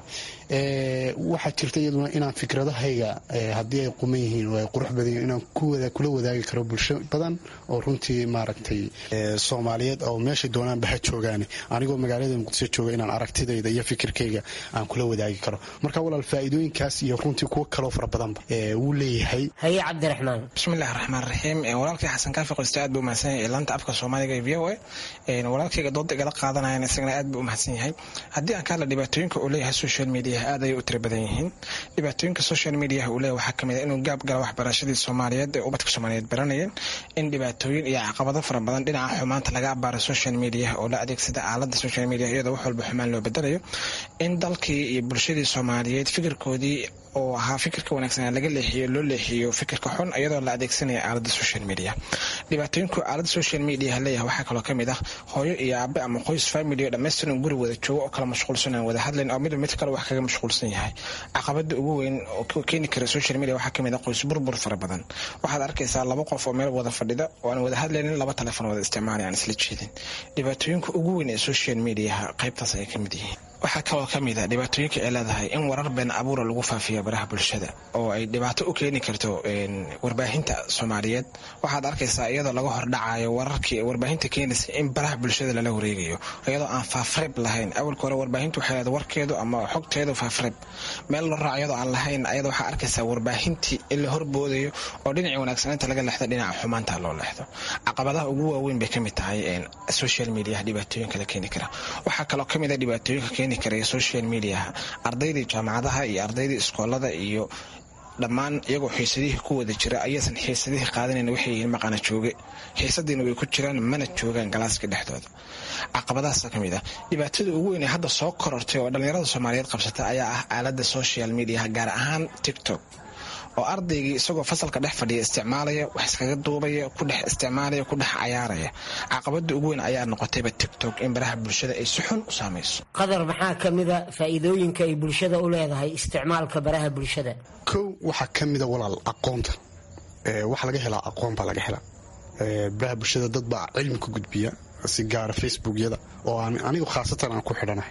waxaa jirta iyaduna inaan fikradahayga haddii ay quman yihiin oo ay qurux badan yihin inaan kula wadaagi karo bulsho badan oo runtii maaragtay soomaaliyeed oo meeshay doonaanba ha joogaane anigoo magaalada muqdisho jooga inaan aragtidayda iyo fikirkayga aan kula wadaagi karo marka walaal faa'iidooyinkaas iyo runtii kuwo kaloo fara badanba wuu leeyahay haye cabdiraxmaan bismillahi raxmaan raxiim walaalkay xasan kaafi qoyste aad buu umahadsan yahay ilaanta afka soomaaliga ee v o a walaalkayga dooda igala qaadanayan isagana aad buu umahadsan yahay haddii aan ka hadla dhibaatooyinka uu leeyahay social media aad ayay u tira badan yihiin dhibaatooyinka social mediaha uu leeyahay waxaa kamid a inuu gaab gala waxbarashadii soomaaliyeed ee ubadka soomaaliyeed baranayeen in dhibaatooyin iyo caqabado fara badan dhinaca xumaanta laga abaaro social mediaha oo la adeegsada aalada social media iyadoo wax walba xumaan loo bedelayo in dalkii iyo bulshadii soomaaliyeed fikirkoodii oo ahaa fikirka wanaagsan laga leexiyo loo leexiyo fikirka xun iyadoo la adeegsanaya aalada social media dhibaatooyinku aalada social media leeyahay waxaa kaloo kamid ah hooyo iyo aabe ama qoys family oo dhammaystiran guri wada joogo oo kala mashquulsan aan wada hadlayn oo midba mid kale wax kaga mashquulsan yahay caqabada ugu weyn oo keeni kara social media waxaa kamid ah qoys burbur fara badan waxaad arkaysaa laba qof oo meel wada fadhida oo aan wada hadlaynin laba telefon wada isticmaalay aan isla jeedin dhibaatooyinka ugu weyn ee social mediaha qaybtaas ayay kamid yihiin waxaa kaloo ka mid a dhibaatooyinka ay leedahay in warar been abuura lagu faafiya baraha bulshada oo ay dhibaato u keeni karto warbaahinta soomaaliyeed waxaad arkaysaa iyadoo laga hordhacayo wararkii warbaahinta keenaysa in baraha bulshada lala wareegayo iyadoo aan faafreb lahayn awalka hore warbaahinta waxay leedahay warkeedu ama xogteedu faafreb meel loo raaco iyadoo aan lahayn ayada waxaa arkaysaa warbaahintii in la horboodayo oo dhinacii wanaagsanaynta laga leexdo dhinaca xumaanta loo leexdo caqabadaha ugu waaweyn bay kamid tahay social media dhibaatooyinka la keeni kara waxaa kaloo kamid a dhibaatooyinka keeni karaya social mediaha ardaydii jaamacadaha iyo ardaydii iskoolada iyo dhammaan iyagoo xiisadihii ku wada jira ayaysan xiisadihii qaadanayn waxay yihiin maqana jooge xiisadiina way ku jiraan mana joogaan galaaska dhexdooda caqabadahaasa ka mid ah dhibaatada ugu weyn ee hadda soo korortay oo dhallinyarada soomaaliyeed qabsata ayaa ah aalada social mediaha gaar ahaan tiktok oo ardaygii isagoo fasalka dhex fadhiya isticmaalaya wax iskaga duubaya ku dhex isticmaalaya ku dhex cayaaraya caqabada ugu weyn ayaa noqotayba tiktok in baraha bulshada ay si xun u saamayso qadar maxaa ka mida faa'iidooyinka ay bulshada u leedahay isticmaalka baraha bulshada kow waxaa ka mida walaal aqoonta waxa laga helaa aqoon baa laga helaa baraha bulshada dad baa cilmi ku gudbiya si gaara facebookyada oo anigu khaasatan aan ku xidhanahay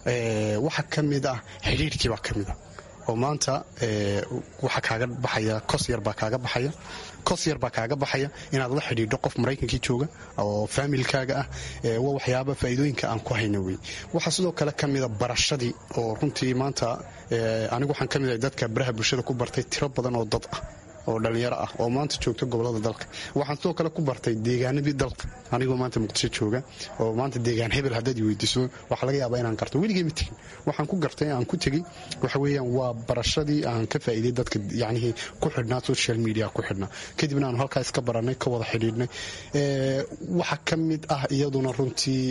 waxaa ka mid ah xidhiirkii baa ka mid a oo maanta waxaa kaaga baxaya kos yar baa kaaga baxaya kos yar baa kaaga baxaya inaad la xidhiidho qof maraykankii jooga oo faamilkaaga ah waa waxyaaba faa'iidooyinka aan ku hayna wey waxaa sidoo kale ka mida barashadii oo runtii maanta anigu waxaan ka mid ahay dadka baraha bulshada ku bartay tiro badan oo dad ah oo dhallinyaro ah oo maanta joogta gobolada dalka waxaan sidoo kale ku bartay deegaanadii dalka anigoo maanta muqdisho jooga oo maanta deegaan hebel haddaad weydiiso waxaa laga yaabaa inaan garto weligay ma tegin waxaan ku gartay aan ku tegey waxa weeyaan waa barashadii aan ka faa'iiday dadka yacnihii ku xidhnaa social media ku xidhnaa kadibna aanu halkaa iska barannay ka wada xidhiidhnay waxaa ka mid ah iyaduna runtii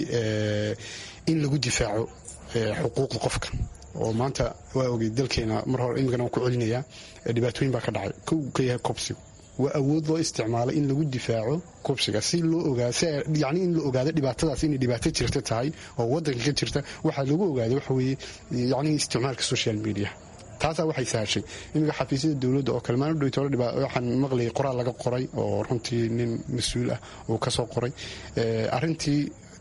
in lagu difaaco xuquuqda qofka oo maanta waa ogey dalkeena mar hore imikana waan ku celinayaa dhibaatooyin baa ka dhacay kow ka yahay kobsigu waa awood loo isticmaalay in lagu difaaco kobsiga si loo ogaayani in la ogaado dhibaatadaas inay dhibaato jirta tahay oo wadanka ka jirta waxaa lagu ogaaday waxa weeye yani isticmaalka social media taasaa waxay sahashay iminka xafiisyada dowladda oo kale maalin dhowtoola waxaan maqlayay qoraal laga qoray oo runtii nin mas-uul ah uu ka soo qoray arrintii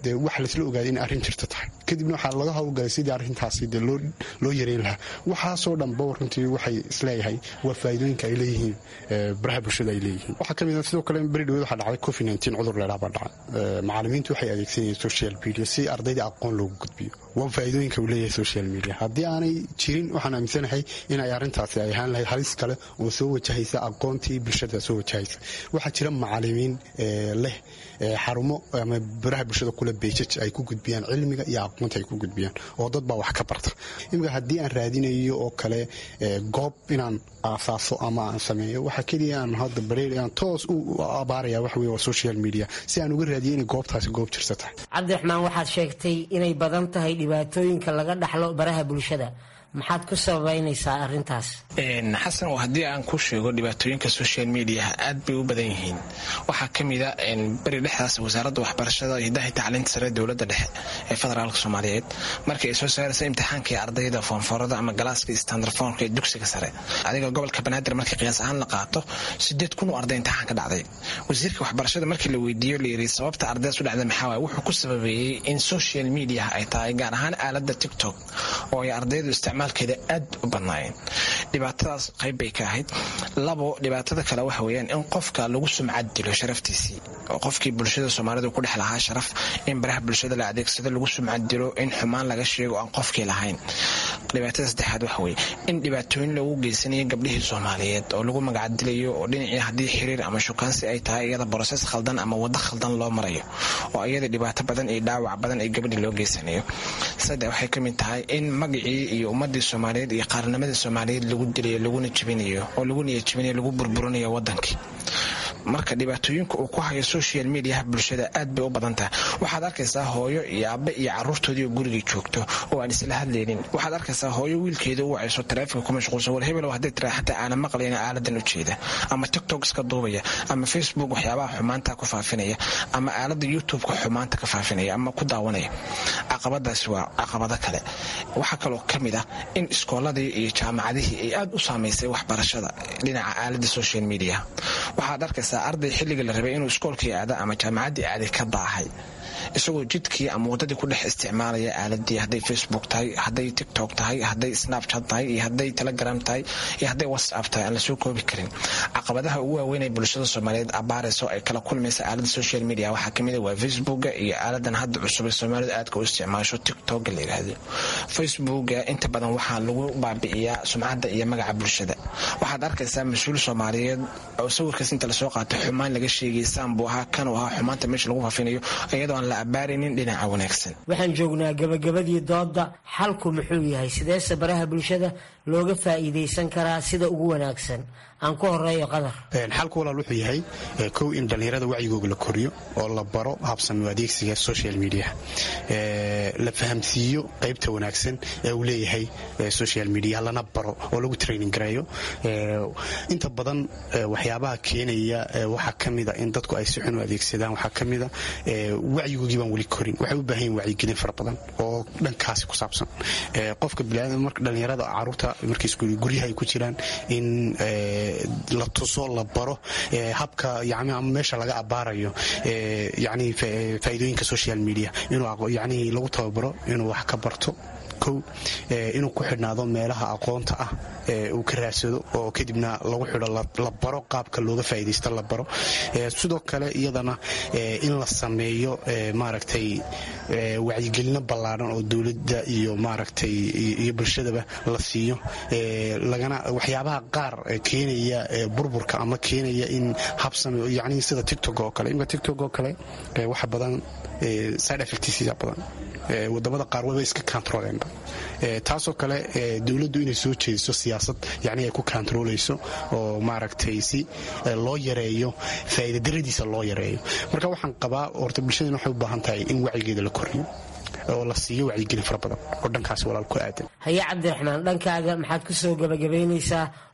dee waxa laisla ogaaday in arrin jirta tahay kadibna waxaa laga howlgalay sidii arrintaasi dee loo yareyn lahaa waxaasoo dhanba runtii waxay isleeyahay waa faa'iidooyinka ay leeyihiin baraha bulshada ay leeyihiin waxaa ka mid a sidoo kale beri dhaweed waxaa dhacday covid nineteen cudur leedhaa baa dhacay macallimiintu waxay adeegsanayeen social media si ardayda aqoon loogu gudbiyo waa faa'iidooyinka uu leeyahay social media haddii aanay jirin waxaan aaminsanahay inay arrintaasi ay ahaan lahayd halis kale oo soo wajahaysa aqoontii bulshada soo wajahaysa waxaa jira macallimiin leh xarumo ama baraha bulshada kule beejaj ay ku gudbiyaan cilmiga iyo aqoonta ay ku gudbiyaan oo dad baa wax ka barta imika haddii aan raadinayo oo kale goob inaan aasaaso ama aan sameeyo waxaa keliya aan hadda bareer aan toos u abaaraya wax wey waa social media si aan uga raadiyo inay goobtaasi goob jirsa tahay cabdiraxmaan waxaad sheegtay inay badan tahay dhibaatooyinka laga dhaxlo baraha bulshada maxaad ku sababaynaysaa arintaas xasan oo haddii aan ku sheego dhibaatooyinka social mediaha aad bay u badan yihiin waxaa ka mida beri dhexdaas wasaaradda waxbarashada hidaha tacliinta sare dowladda dhexe ee federaalka soomaaliyeed markii ay soo saaraysa imtixaankai ardayda foonfoorada ama galaaska standarfoonka ee dugsiga sare adiga gobolka banaadir markii qiyaas ahaan la qaato sideed kun oo arday imtixaan ka dhacday wasiirka waxbarashada markii la weydiiyo la yiri sababta ardaydaas u dhacda maxaa waay wuxuu ku sababeeyey in social mediaha ay tahay gaar ahaan aaladda tiktok oo ay ardaydu isticmaalkeeda aad u badnaayeen dhibaatadaas qayb bay ka ahayd labo dhibaatada kale waxa weeyaan in qofka lagu sumcad dilo sharaftiisii oo qofkii bulshada soomaalida ku dhex lahaa sharaf in baraha bulshada la adeegsado lagu sumcad dilo in xumaan laga sheego aan qofkii lahayn dhibaatada saddexaad waxa weeye in dhibaatooyin lagu geysanayo gabdhihii soomaaliyeed oo lagu magacdilayo oo dhinacii haddii xiriir ama shukaansi ay tahay iyada borosees khaldan ama waddo khaldan loo marayo oo iyada dhibaato badan iyo dhaawac badan ay gabadhii loo geysanayo saddex waxay ka mid tahay in magacii iyo ummadii soomaaliyeed iyo qaarnimadii soomaaliyeed lagu dilayo laguna jebinayo oo lagu niyajebinayo lagu burburinayo wadankii marka dhibaatooyinka uu ku hayo social mediaha bulshada aad bay u badan tahay waxaad arkaysaa hooyo iyo aabe iyo caruurtoodii oo gurigii joogto oo aan isla hadlaynin waxaad arkaysaa hooyo wiilkeeda u wacayso taraafika ku mashquulsan war hebel hadday tira xataa aanan maqlayna aaladan u jeeda ama tiktok iska duubaya ama facebook waxyaabaha xumaanta ku faafinaya ama aalada youtube-ka xumaanta ka faafinaya ama ku daawanaya caqabadaasi waa caqabado kale waxaa kaloo ka mid ah in iskooladii iyo jaamacadihii ay aad u saamaysay waxbarashada dhinaca aalada social media waxaad arkaysaa arday xilliga la rabay inuu iskoolkii aada ama jaamacaddii aaday ka daahay isagoo jidkii ama waddadii ku dhex isticmaalaya aaladii hadday facebook tahay hadday tiktok tahay hadday snapchat tahay iyo hadday telegram tahay iyo hadday whatsapp tahay aan lasoo koobi karin caqabadaha ugu waaweyn ee bulshada soomaaliyeed abaarayso ay kala kulmaysa aalada social media waxaa kamid waa facebooka iyo aaladan hadda cusub ee soomaalidu aadka u isticmaasho tiktok la yiraahdo facebooka inta badan waxaa lagu baabi'iyaa sumcadda iyo magaca bulshada waxaad arkaysaa mas-uul soomaaliyeed oo sawirkaas inta lasoo qaatay xumaan laga sheegay saanbuu ahaa kanuu ahaa xumaanta meesha lagu faafinayo iyadoo aan la abaaraynin dhinaca wanaagsan waxaan joognaa gabagabadii doodda xalku muxuu yahay sideese baraha bulshada looga faa'iidaysan karaa sida ugu wanaagsan aan ku horeeyo qadar xalku walaal wuxuu yahay kow in dhallinyarada wacyigooga la koriyo oo la baro habsami adeegsiga social media la fahamsiiyo qaybta wanaagsan ee uu leeyahay social media lana baro oo lagu training gareeyo inta badan waxyaabaha keenaya waxaa ka mida in dadku ay si xun u adeegsadaan waxaa ka mida wacyigoogii baan weli korin waxay u baahan yihin wacyigelin fara badan oo dhankaasi ku saabsan qofka dhallinyarada caruurta markiis guryaha ay ku jiraan in la tuso la baro habka ama meesha laga abaarayo yani faa'iidooyinka social media inuu yani lagu tababaro inuu wax ka barto kow inuu ku xidhnaado meelaha aqoonta ah uu ka raadsado oo kadibna lagu xidho la baro qaabka looga faa'iidaysto la baro sidoo kale iyadana in la sameeyo maaragtay wacyigelino ballaadhan oo dowladda iyo maaragtay iyo bulshadaba la siiyo lagana waxyaabaha qaar keenaya burburka ama keenaya in habsame yani sida tiktok oo kale imka tiktok oo kale waxa badan side effectisiisa badan wadamada qaar waba iska controleenba taasoo kale dowladdu inay soo jeediso siyaasad yani ay ku controlayso oo maaragtay si loo yareeyo faa'iidadaradiisa loo yareeyo marka waxaan qabaa horta bulshadana waxay u baahan tahay in wacyigeeda la koriyo oo la siiyo wacyigelin fara badan oo dhankaasi walaal ku aadan haye cabdiraxmaan dhankaaga maxaad ku soo gabagabaynaysaa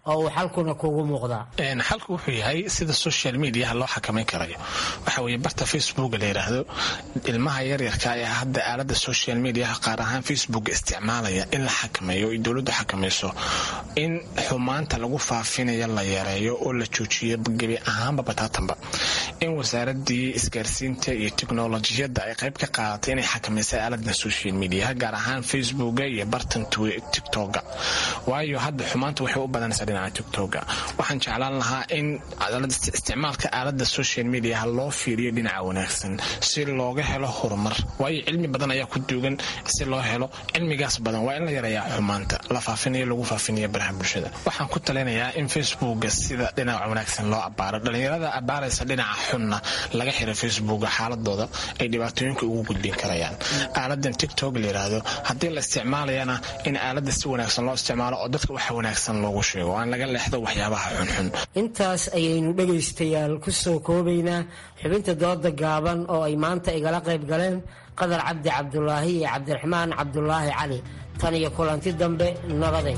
oo uu xalkuna kugu muuqdaa xalku wuxuu yahay sida social mediaha loo xakamayn karayo waxa weye barta facebook la yidhaahdo ilmaha yaryarka ee hadda aalada social mediaha qaar ahaan facebook isticmaalaya in la xakameeyo o dowladdu xakamayso in xumaanta lagu faafinayo la yareeyo oo la joojiyo gebi ahaanba bataatanba in wasaaradii isgaarsiinta iyo teknolojiyadda ay qayb ka qaadatay inay xakamaysay aaladan social mediaha gaar ahaan facebooka iyo bartan tiktoka waayo hadda xumaanta waxay u badanaysaa dhinaca tiktoka waxaan jeclaan lahaa in isticmaalka aalada social mediaha loo fiiriyo dhinaca wanaagsan si looga helo horumar waayo cilmi badan ayaa ku duugan si loo helo cilmigaas badan waa in la yareeyaa xumaanta la faafinayo lagu faafinayo baraha bulshada waxaan ku talinayaa in facebooka sida dhinaca wanaagsan loo abaaro dhalinyarada abaaraysa dhinaca xunna laga xiro facebooka xaaladooda ay dhibaatooyinka ugu gudbin karayaan aaladan tiktok la yiraahdo haddii la isticmaalayana in aalada si wanaagsan loo isticmaalo oo dadka waxa wanaagsan loogu sheego aan laga leexdo waxyaabaha xunxun intaas ayaynu dhegaystayaal ku soo koobaynaa xubinta dooda gaaban oo ay maanta igala qayb galeen qadar cabdi cabdulaahi iyo cabdiraxmaan cabdulaahi cali tan iyo kulanti dambe nabaday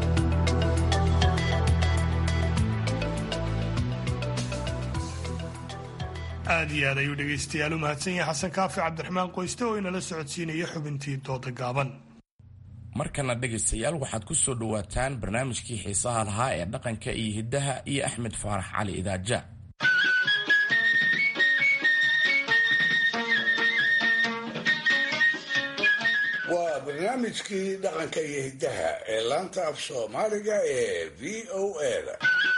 aad iyo aad ayuu dhegaystayaal u mahadsan yahay xasan kaafi cabdiraxmaan qoyste oo inala socodsiinaya xubintii dooda gaaban markana dhegaystayaal waxaad ku soo dhowaataan barnaamijkii xiisaha lahaa ee dhaqanka iyo hiddaha iyo axmed faarax cali idaaja waa barnaamijkii dhaqanka iyo hiddaha ee laanta af soomaaliga ee v o eda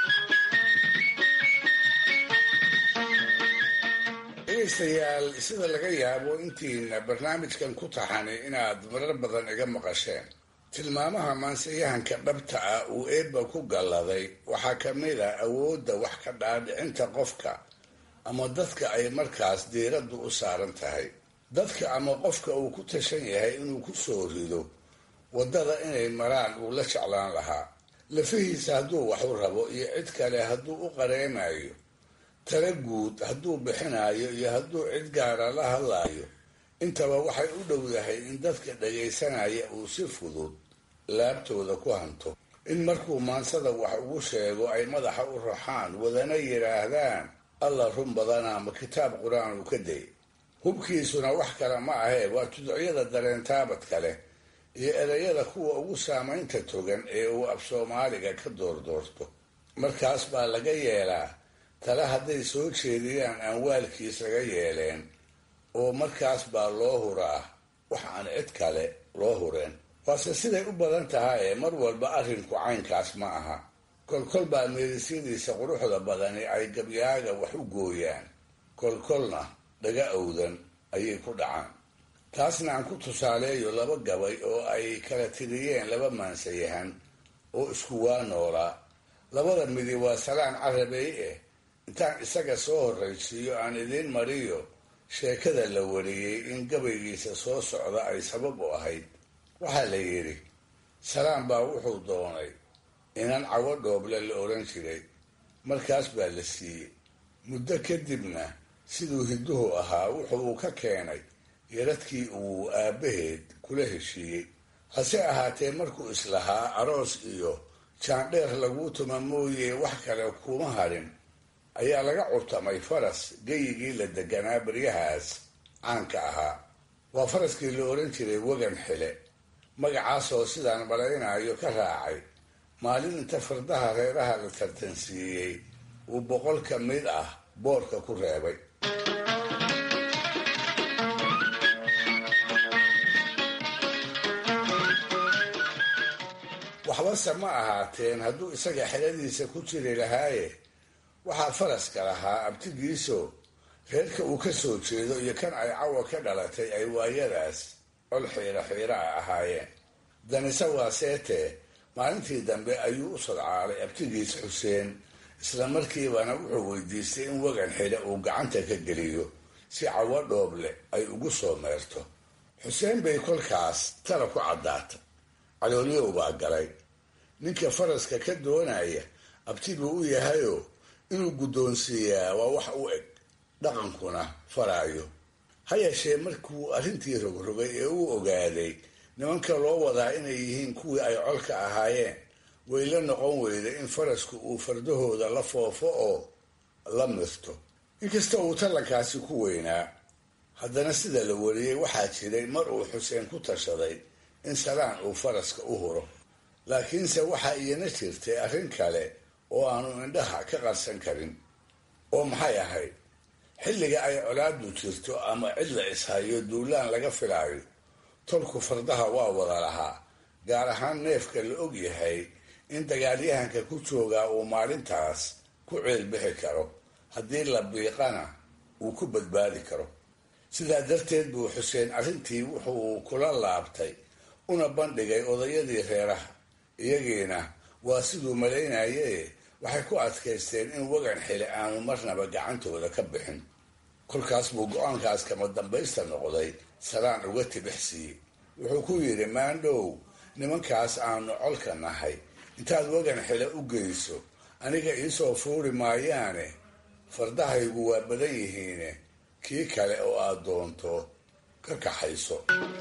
dhegaystayaal sida laga yaabo intiina barnaamijkan ku taxani inaad marar badan iga maqasheen tilmaamaha maansiyahanka dhabta ah uu eebba ku galladay waxaa ka mid a awoodda wax ka dhaadhicinta qofka ama dadka ay markaas diiraddu u saaran tahay dadka ama qofka uu ku tashan yahay inuu ku soo rido waddada inay maraan uu la jeclaan lahaa lafihiisa hadduu wax u rabo iyo cid kale hadduu u qareenayo tala guud hadduu bixinayo iyo hadduu cid gaara la hadlaayo intaba waxay u dhowdahay in dadka dhagaysanaya uu si fudud laabtooda ku hanto in markuu maansada wax ugu sheego ay madaxa u raxaan wadana yidhaahdaan alla run badana ma kitaab qur-aan uu ka day hubkiisuna wax kale ma ahee waa tuducyada dareentaabadka leh iyo ereyada kuwa ugu saamaynta togan ee uu af soomaaliga ka doordoorto markaas baa laga yeelaa tale hadday soo jeediyaan aan waalkiisaga yeeleen oo markaas baa loo huraa wax aan cid kale loo hureen waase siday u badan tahay ee mar walba arrinku caynkaas ma aha kolkol baa meedisyadiisa quruxda badani ay gabyaaga wax u gooyaan kolkolna dhaga owdan ayay ku dhacaan taasna aan ku tusaaleeyo laba gabay oo ay kala tiriyeen laba maansayahan oo isku waa noolaa labada midi waa salaan carabey eh intaan isaga soo horraysiiyo aan idiin mariyo sheekada la wariyey in gabaygiisa soo socda ay sabab u ahayd waxaa la yidhi salaan baa wuxuu doonay inan cawo dhooble la odhan jiray markaas baa la siiyey muddo kadibna siduu hidduhu ahaa wuxu uu ka keenay yaradkii uu aabbaheed kula heshiiyey hase ahaatee markuu islahaa aroos iyo jaandheer laguu tuma mooye wax kale kuma hadhin ayaa laga curtamay faras geyigii la deganaa baryahaas caanka ahaa waa faraskii la odhan jiray wegan xile magacaasoo sidaan malaynayo ka raacay maalin inta fardaha reeraha la tartansiiyey uu boqol ka mid ah boorka ku reebay waxbase ma ahaateen hadduu isaga xeladiisa ku jiri lahaaye waxaa faraska lahaa abtigiiso reerka uu ka soo jeedo iyo kan ay cawa ka dhalatay ay waayadaas col xiira xiira a ahaayeen danise waa seetee maalintii dambe ayuu u sodcaalay abtigiis xuseen isla markiibana wuxuu weydiistay in wegan xile uu gacanta ka geliyo si cawo dhooble ay ugu soo meerto xuseen bay kolkaas tala ku caddaata calooliyow baa galay ninka faraska ka doonaya abti buu u yahayoo inuu guddoonsiiyaa waa wax u eg dhaqankuna faraayo ha yeeshee markuu arrintii rogrogay ee uu ogaaday nimanka loo wadaa inay yihiin kuwii ay colka ahaayeen way la noqon weyda in farasku uu fardahooda la foofo oo la mirto inkasta uu tallankaasi ku weynaa haddana sida la wariyey waxaa jiray mar uu xuseen ku tashaday in salaan uu faraska u huro laakiinse waxaa iyana jirtay arrin kale oo aanu indhaha ka qarsan karin oo maxay ahayd xilliga ay colaadu jirto ama cid la ishayo duulaan laga filaayo tolku fardaha waa wada lahaa gaar ahaan neefka la og yahay in dagaalyahanka ku joogaa uu maalintaas ku ceelbixi karo haddii la biiqana uu ku badbaadi karo sidaa darteed buu xuseen arrintii wuxuu kula laabtay una bandhigay odayadii reeraha iyagiina waa siduu malaynaye waxay ku adkaysteen in wagan xili aanu marnaba gacantooda ka bixin kolkaas buu go-aankaas kama dambaysta noqday salaan uga tibix siiyey wuxuu ku yidhi maandhow nimankaas aanu colka nahay intaad wagan xile u geyso aniga iisoo fuuri maayaane fardahaygu waa badan yihiine kii kale oo aad doonto ka kaxayso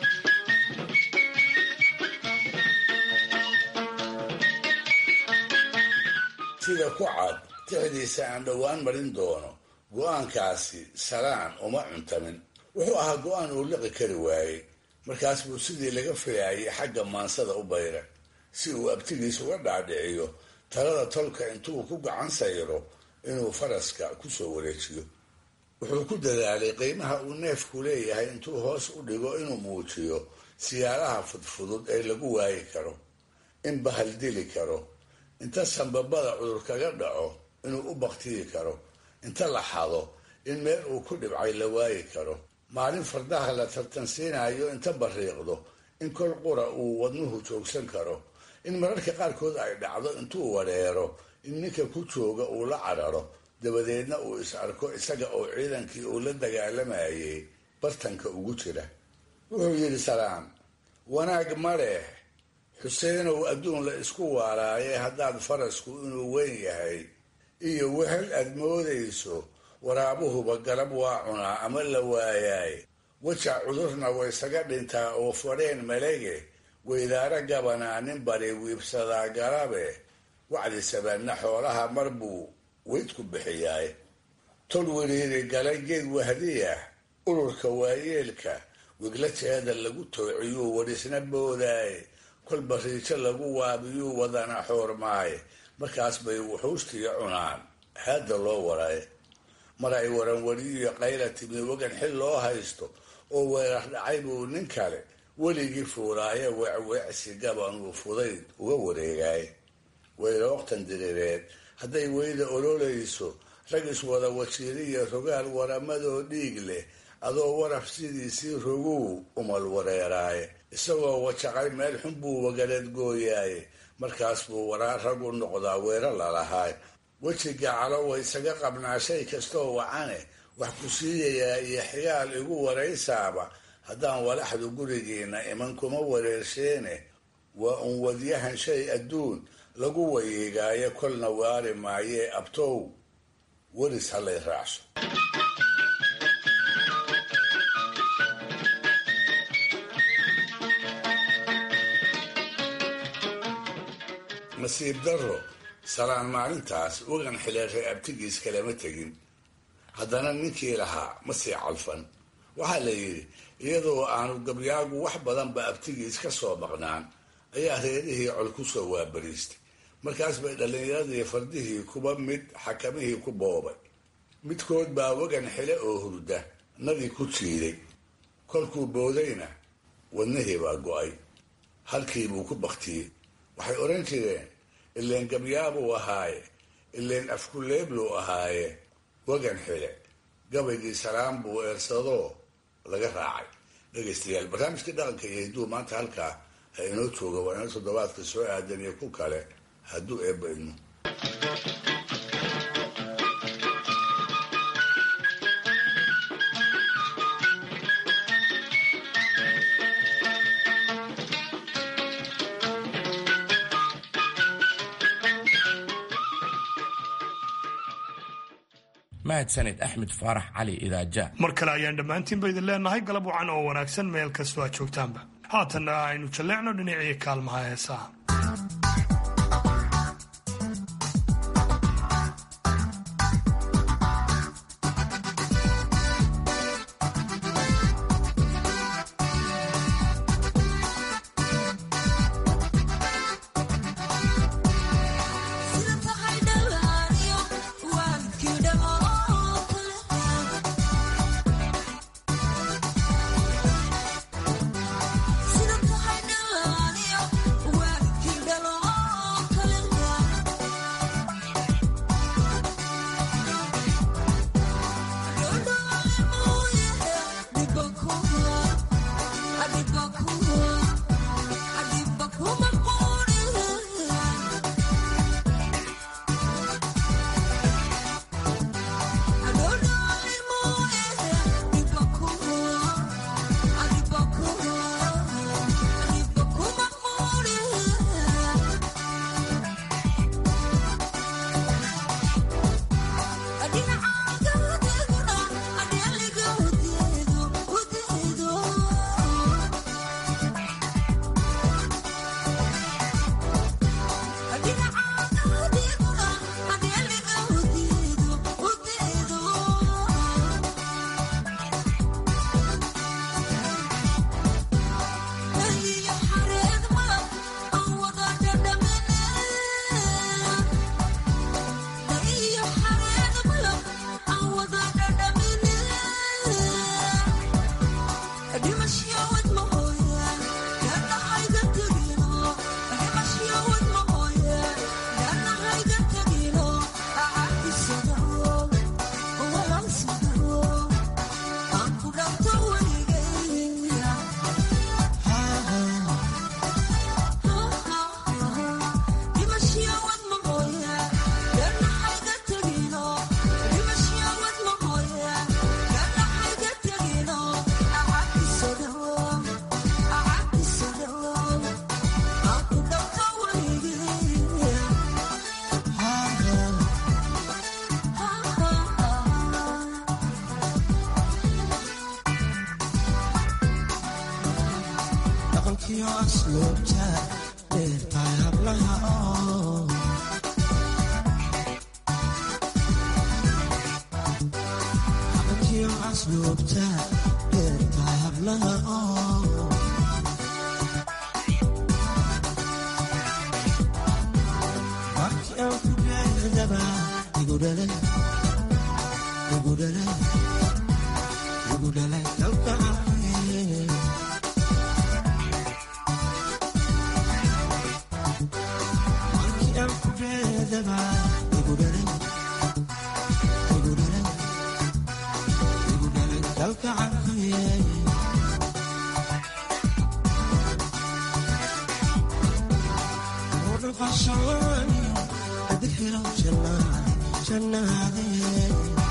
sida ku cad tixdiisa aan dhowaan marin doono go-aankaasi salaan uma cuntamin wuxuu ahaa go-aan uu liqi kari waayey markaas buu sidii laga filaayay xagga maansada u bayra si uu abtigiis uga dhaadhiciyo talada tolka intuu ku gacan sayro inuu faraska kusoo wareejiyo wuxuu ku dadaalay qiimaha uu neefku leeyahay intuu hoos u dhigo inuu muujiyo siyaalaha fudfudud ee lagu waayi karo in bahal dili karo inta sanbabada cudur kaga dhaco inuu u baktiyi karo inta la xado in meel uu ku dhibcay la waayi karo maalin fardaha la tartansiinayo inta bariiqdo in kol qura uu wadnuhu joogsan karo in mararka qaarkood ay dhacdo intuu wareero in ninka ku jooga uu la cararo dabadeedna uu is arko isaga oo ciidankii uu la dagaalamayay bartanka ugu jira wuxuu yidhi salaam wanaag ma leh xuseenow adduun la isku waaraaye haddaad farasku inuu weyn yahay iyo wehel aad moodayso waraabuhuba galab waa cunaa ama la waayaay wajac cudurna waysaga dhintaa oo fadheen malege weydaaro gabanaa nin bari wiibsadaa galabe wacdi sabanna xoolaha mar buu weydku bixiyaay tol weriiri galay geed wahdiya ururka waayeelka wigla jeeda lagu toociyuu wadhisna boodaay kolba riijo lagu waabiyuu wadana xoormaay markaas bay wuxuustiya cunaan haadda loo waray mar ay waranwariyiyo qayla timi wagan xil loo haysto oo weerar dhacay buu nin kale weligii fuuraaye weecweecsi gabanuu fudayd uga wareegay weylooktan diriireed hadday weyda ololayso rag iswada wajiiriya rogaal waramadoo dhiig leh adoo waraf sidiisii roguu umal wareeraaye isagoo wajaqay meel xun buu wagaleed gooyaaye markaas buu waraa rag u noqdaa weero lalahaay wejiga calowa isaga qabnaa shay kastoo wacane wax ku siiyayaa iyo xigaal igu waraysaaba haddaan walaxdu gurigiina iman kuma wareersheene waa un wadyahan shay adduun lagu wayiigaayo kolna waari maayee abtow weris halay raacso nasiib darro salaan maalintaas wagan xileeray abtigiis kalama tegin haddana ninkii lahaa ma sii calfan waxaa la yidhi iyadoo aanu gabyaagu wax badanba abtigiis ka soo maqnaan ayaa reerihii col ku soo waabariistay markaas bay dhallinyaradii fardihii kuba mid xakamihii ku boobay midkood baa wagan xile oo hurda nadii ku jiiday kolkuu boodayna wadnihii baa go-ay halkiibuu ku baktiyey waxay odhan jireen ileen gabyaabuu ahaaye ileen afkuleebluu ahaaye wagan xile gabaygii salaam buu eersadoo laga raacay dhegaystayaal barnaamijkii dhaqanka iyo hidduu maanta halkaa ha inoo jooga waa ina toddobaadka soo aadan iyo ku kale hadduu eebba idmo mahadsanid axmed faarax cali idaaja mar kale ayaan dhammaantiinba idin leenahay galab wacan oo wanaagsan meel kastoo aad joogtaanba haatanna aynu jalleecno dhinacii kaalmaha heesaha asluubta beerta hablaha oo markii aan ku beerdaba igu dhalay igu dhalay igu dhalay kalgacay markii aan ku beerdaba igu dhalay igu dhalay igu dhalay kalgacay ورقصاني أذكر جنات جناتي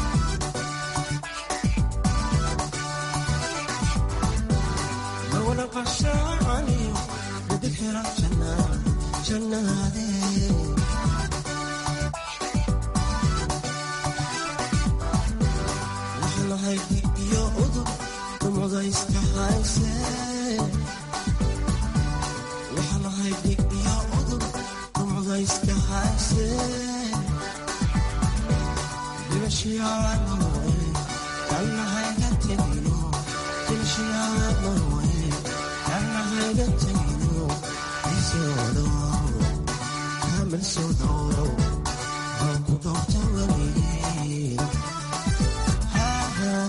ورقصاني أذكر جنات جناتي وحنا هيك يا أذر ومضى يستحايسي وحنا هيك يا أذر ومضى يستحايسي بمشي على نوي أنا هيك تبينو تمشي على نوي أنا هيك تبينو يسودو كامل سودو هاكو دكتوري ها ها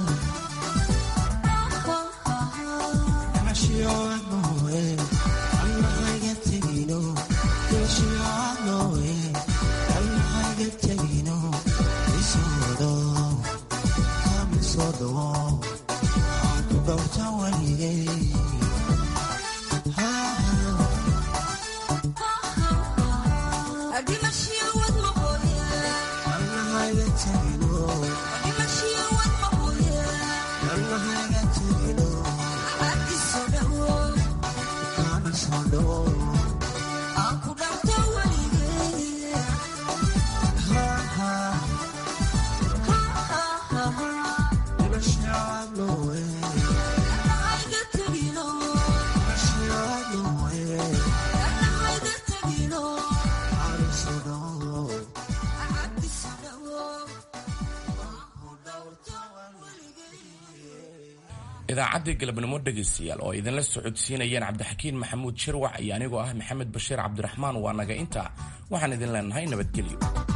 ماشي على نوي أنا هيك تبينو تمشي على نوي أنا هيك تبينو يسودو كامل سودو هاكو دكتوري ها ها idaacaddii galabnimo dhegaystayaal oo idinla socodsiinayeen cabdixakiin maxamuud shirwax iyo anigoo ah maxamed bashiir cabdiraxmaan waa naga intaa waxaan idin leenahay nabadgelyo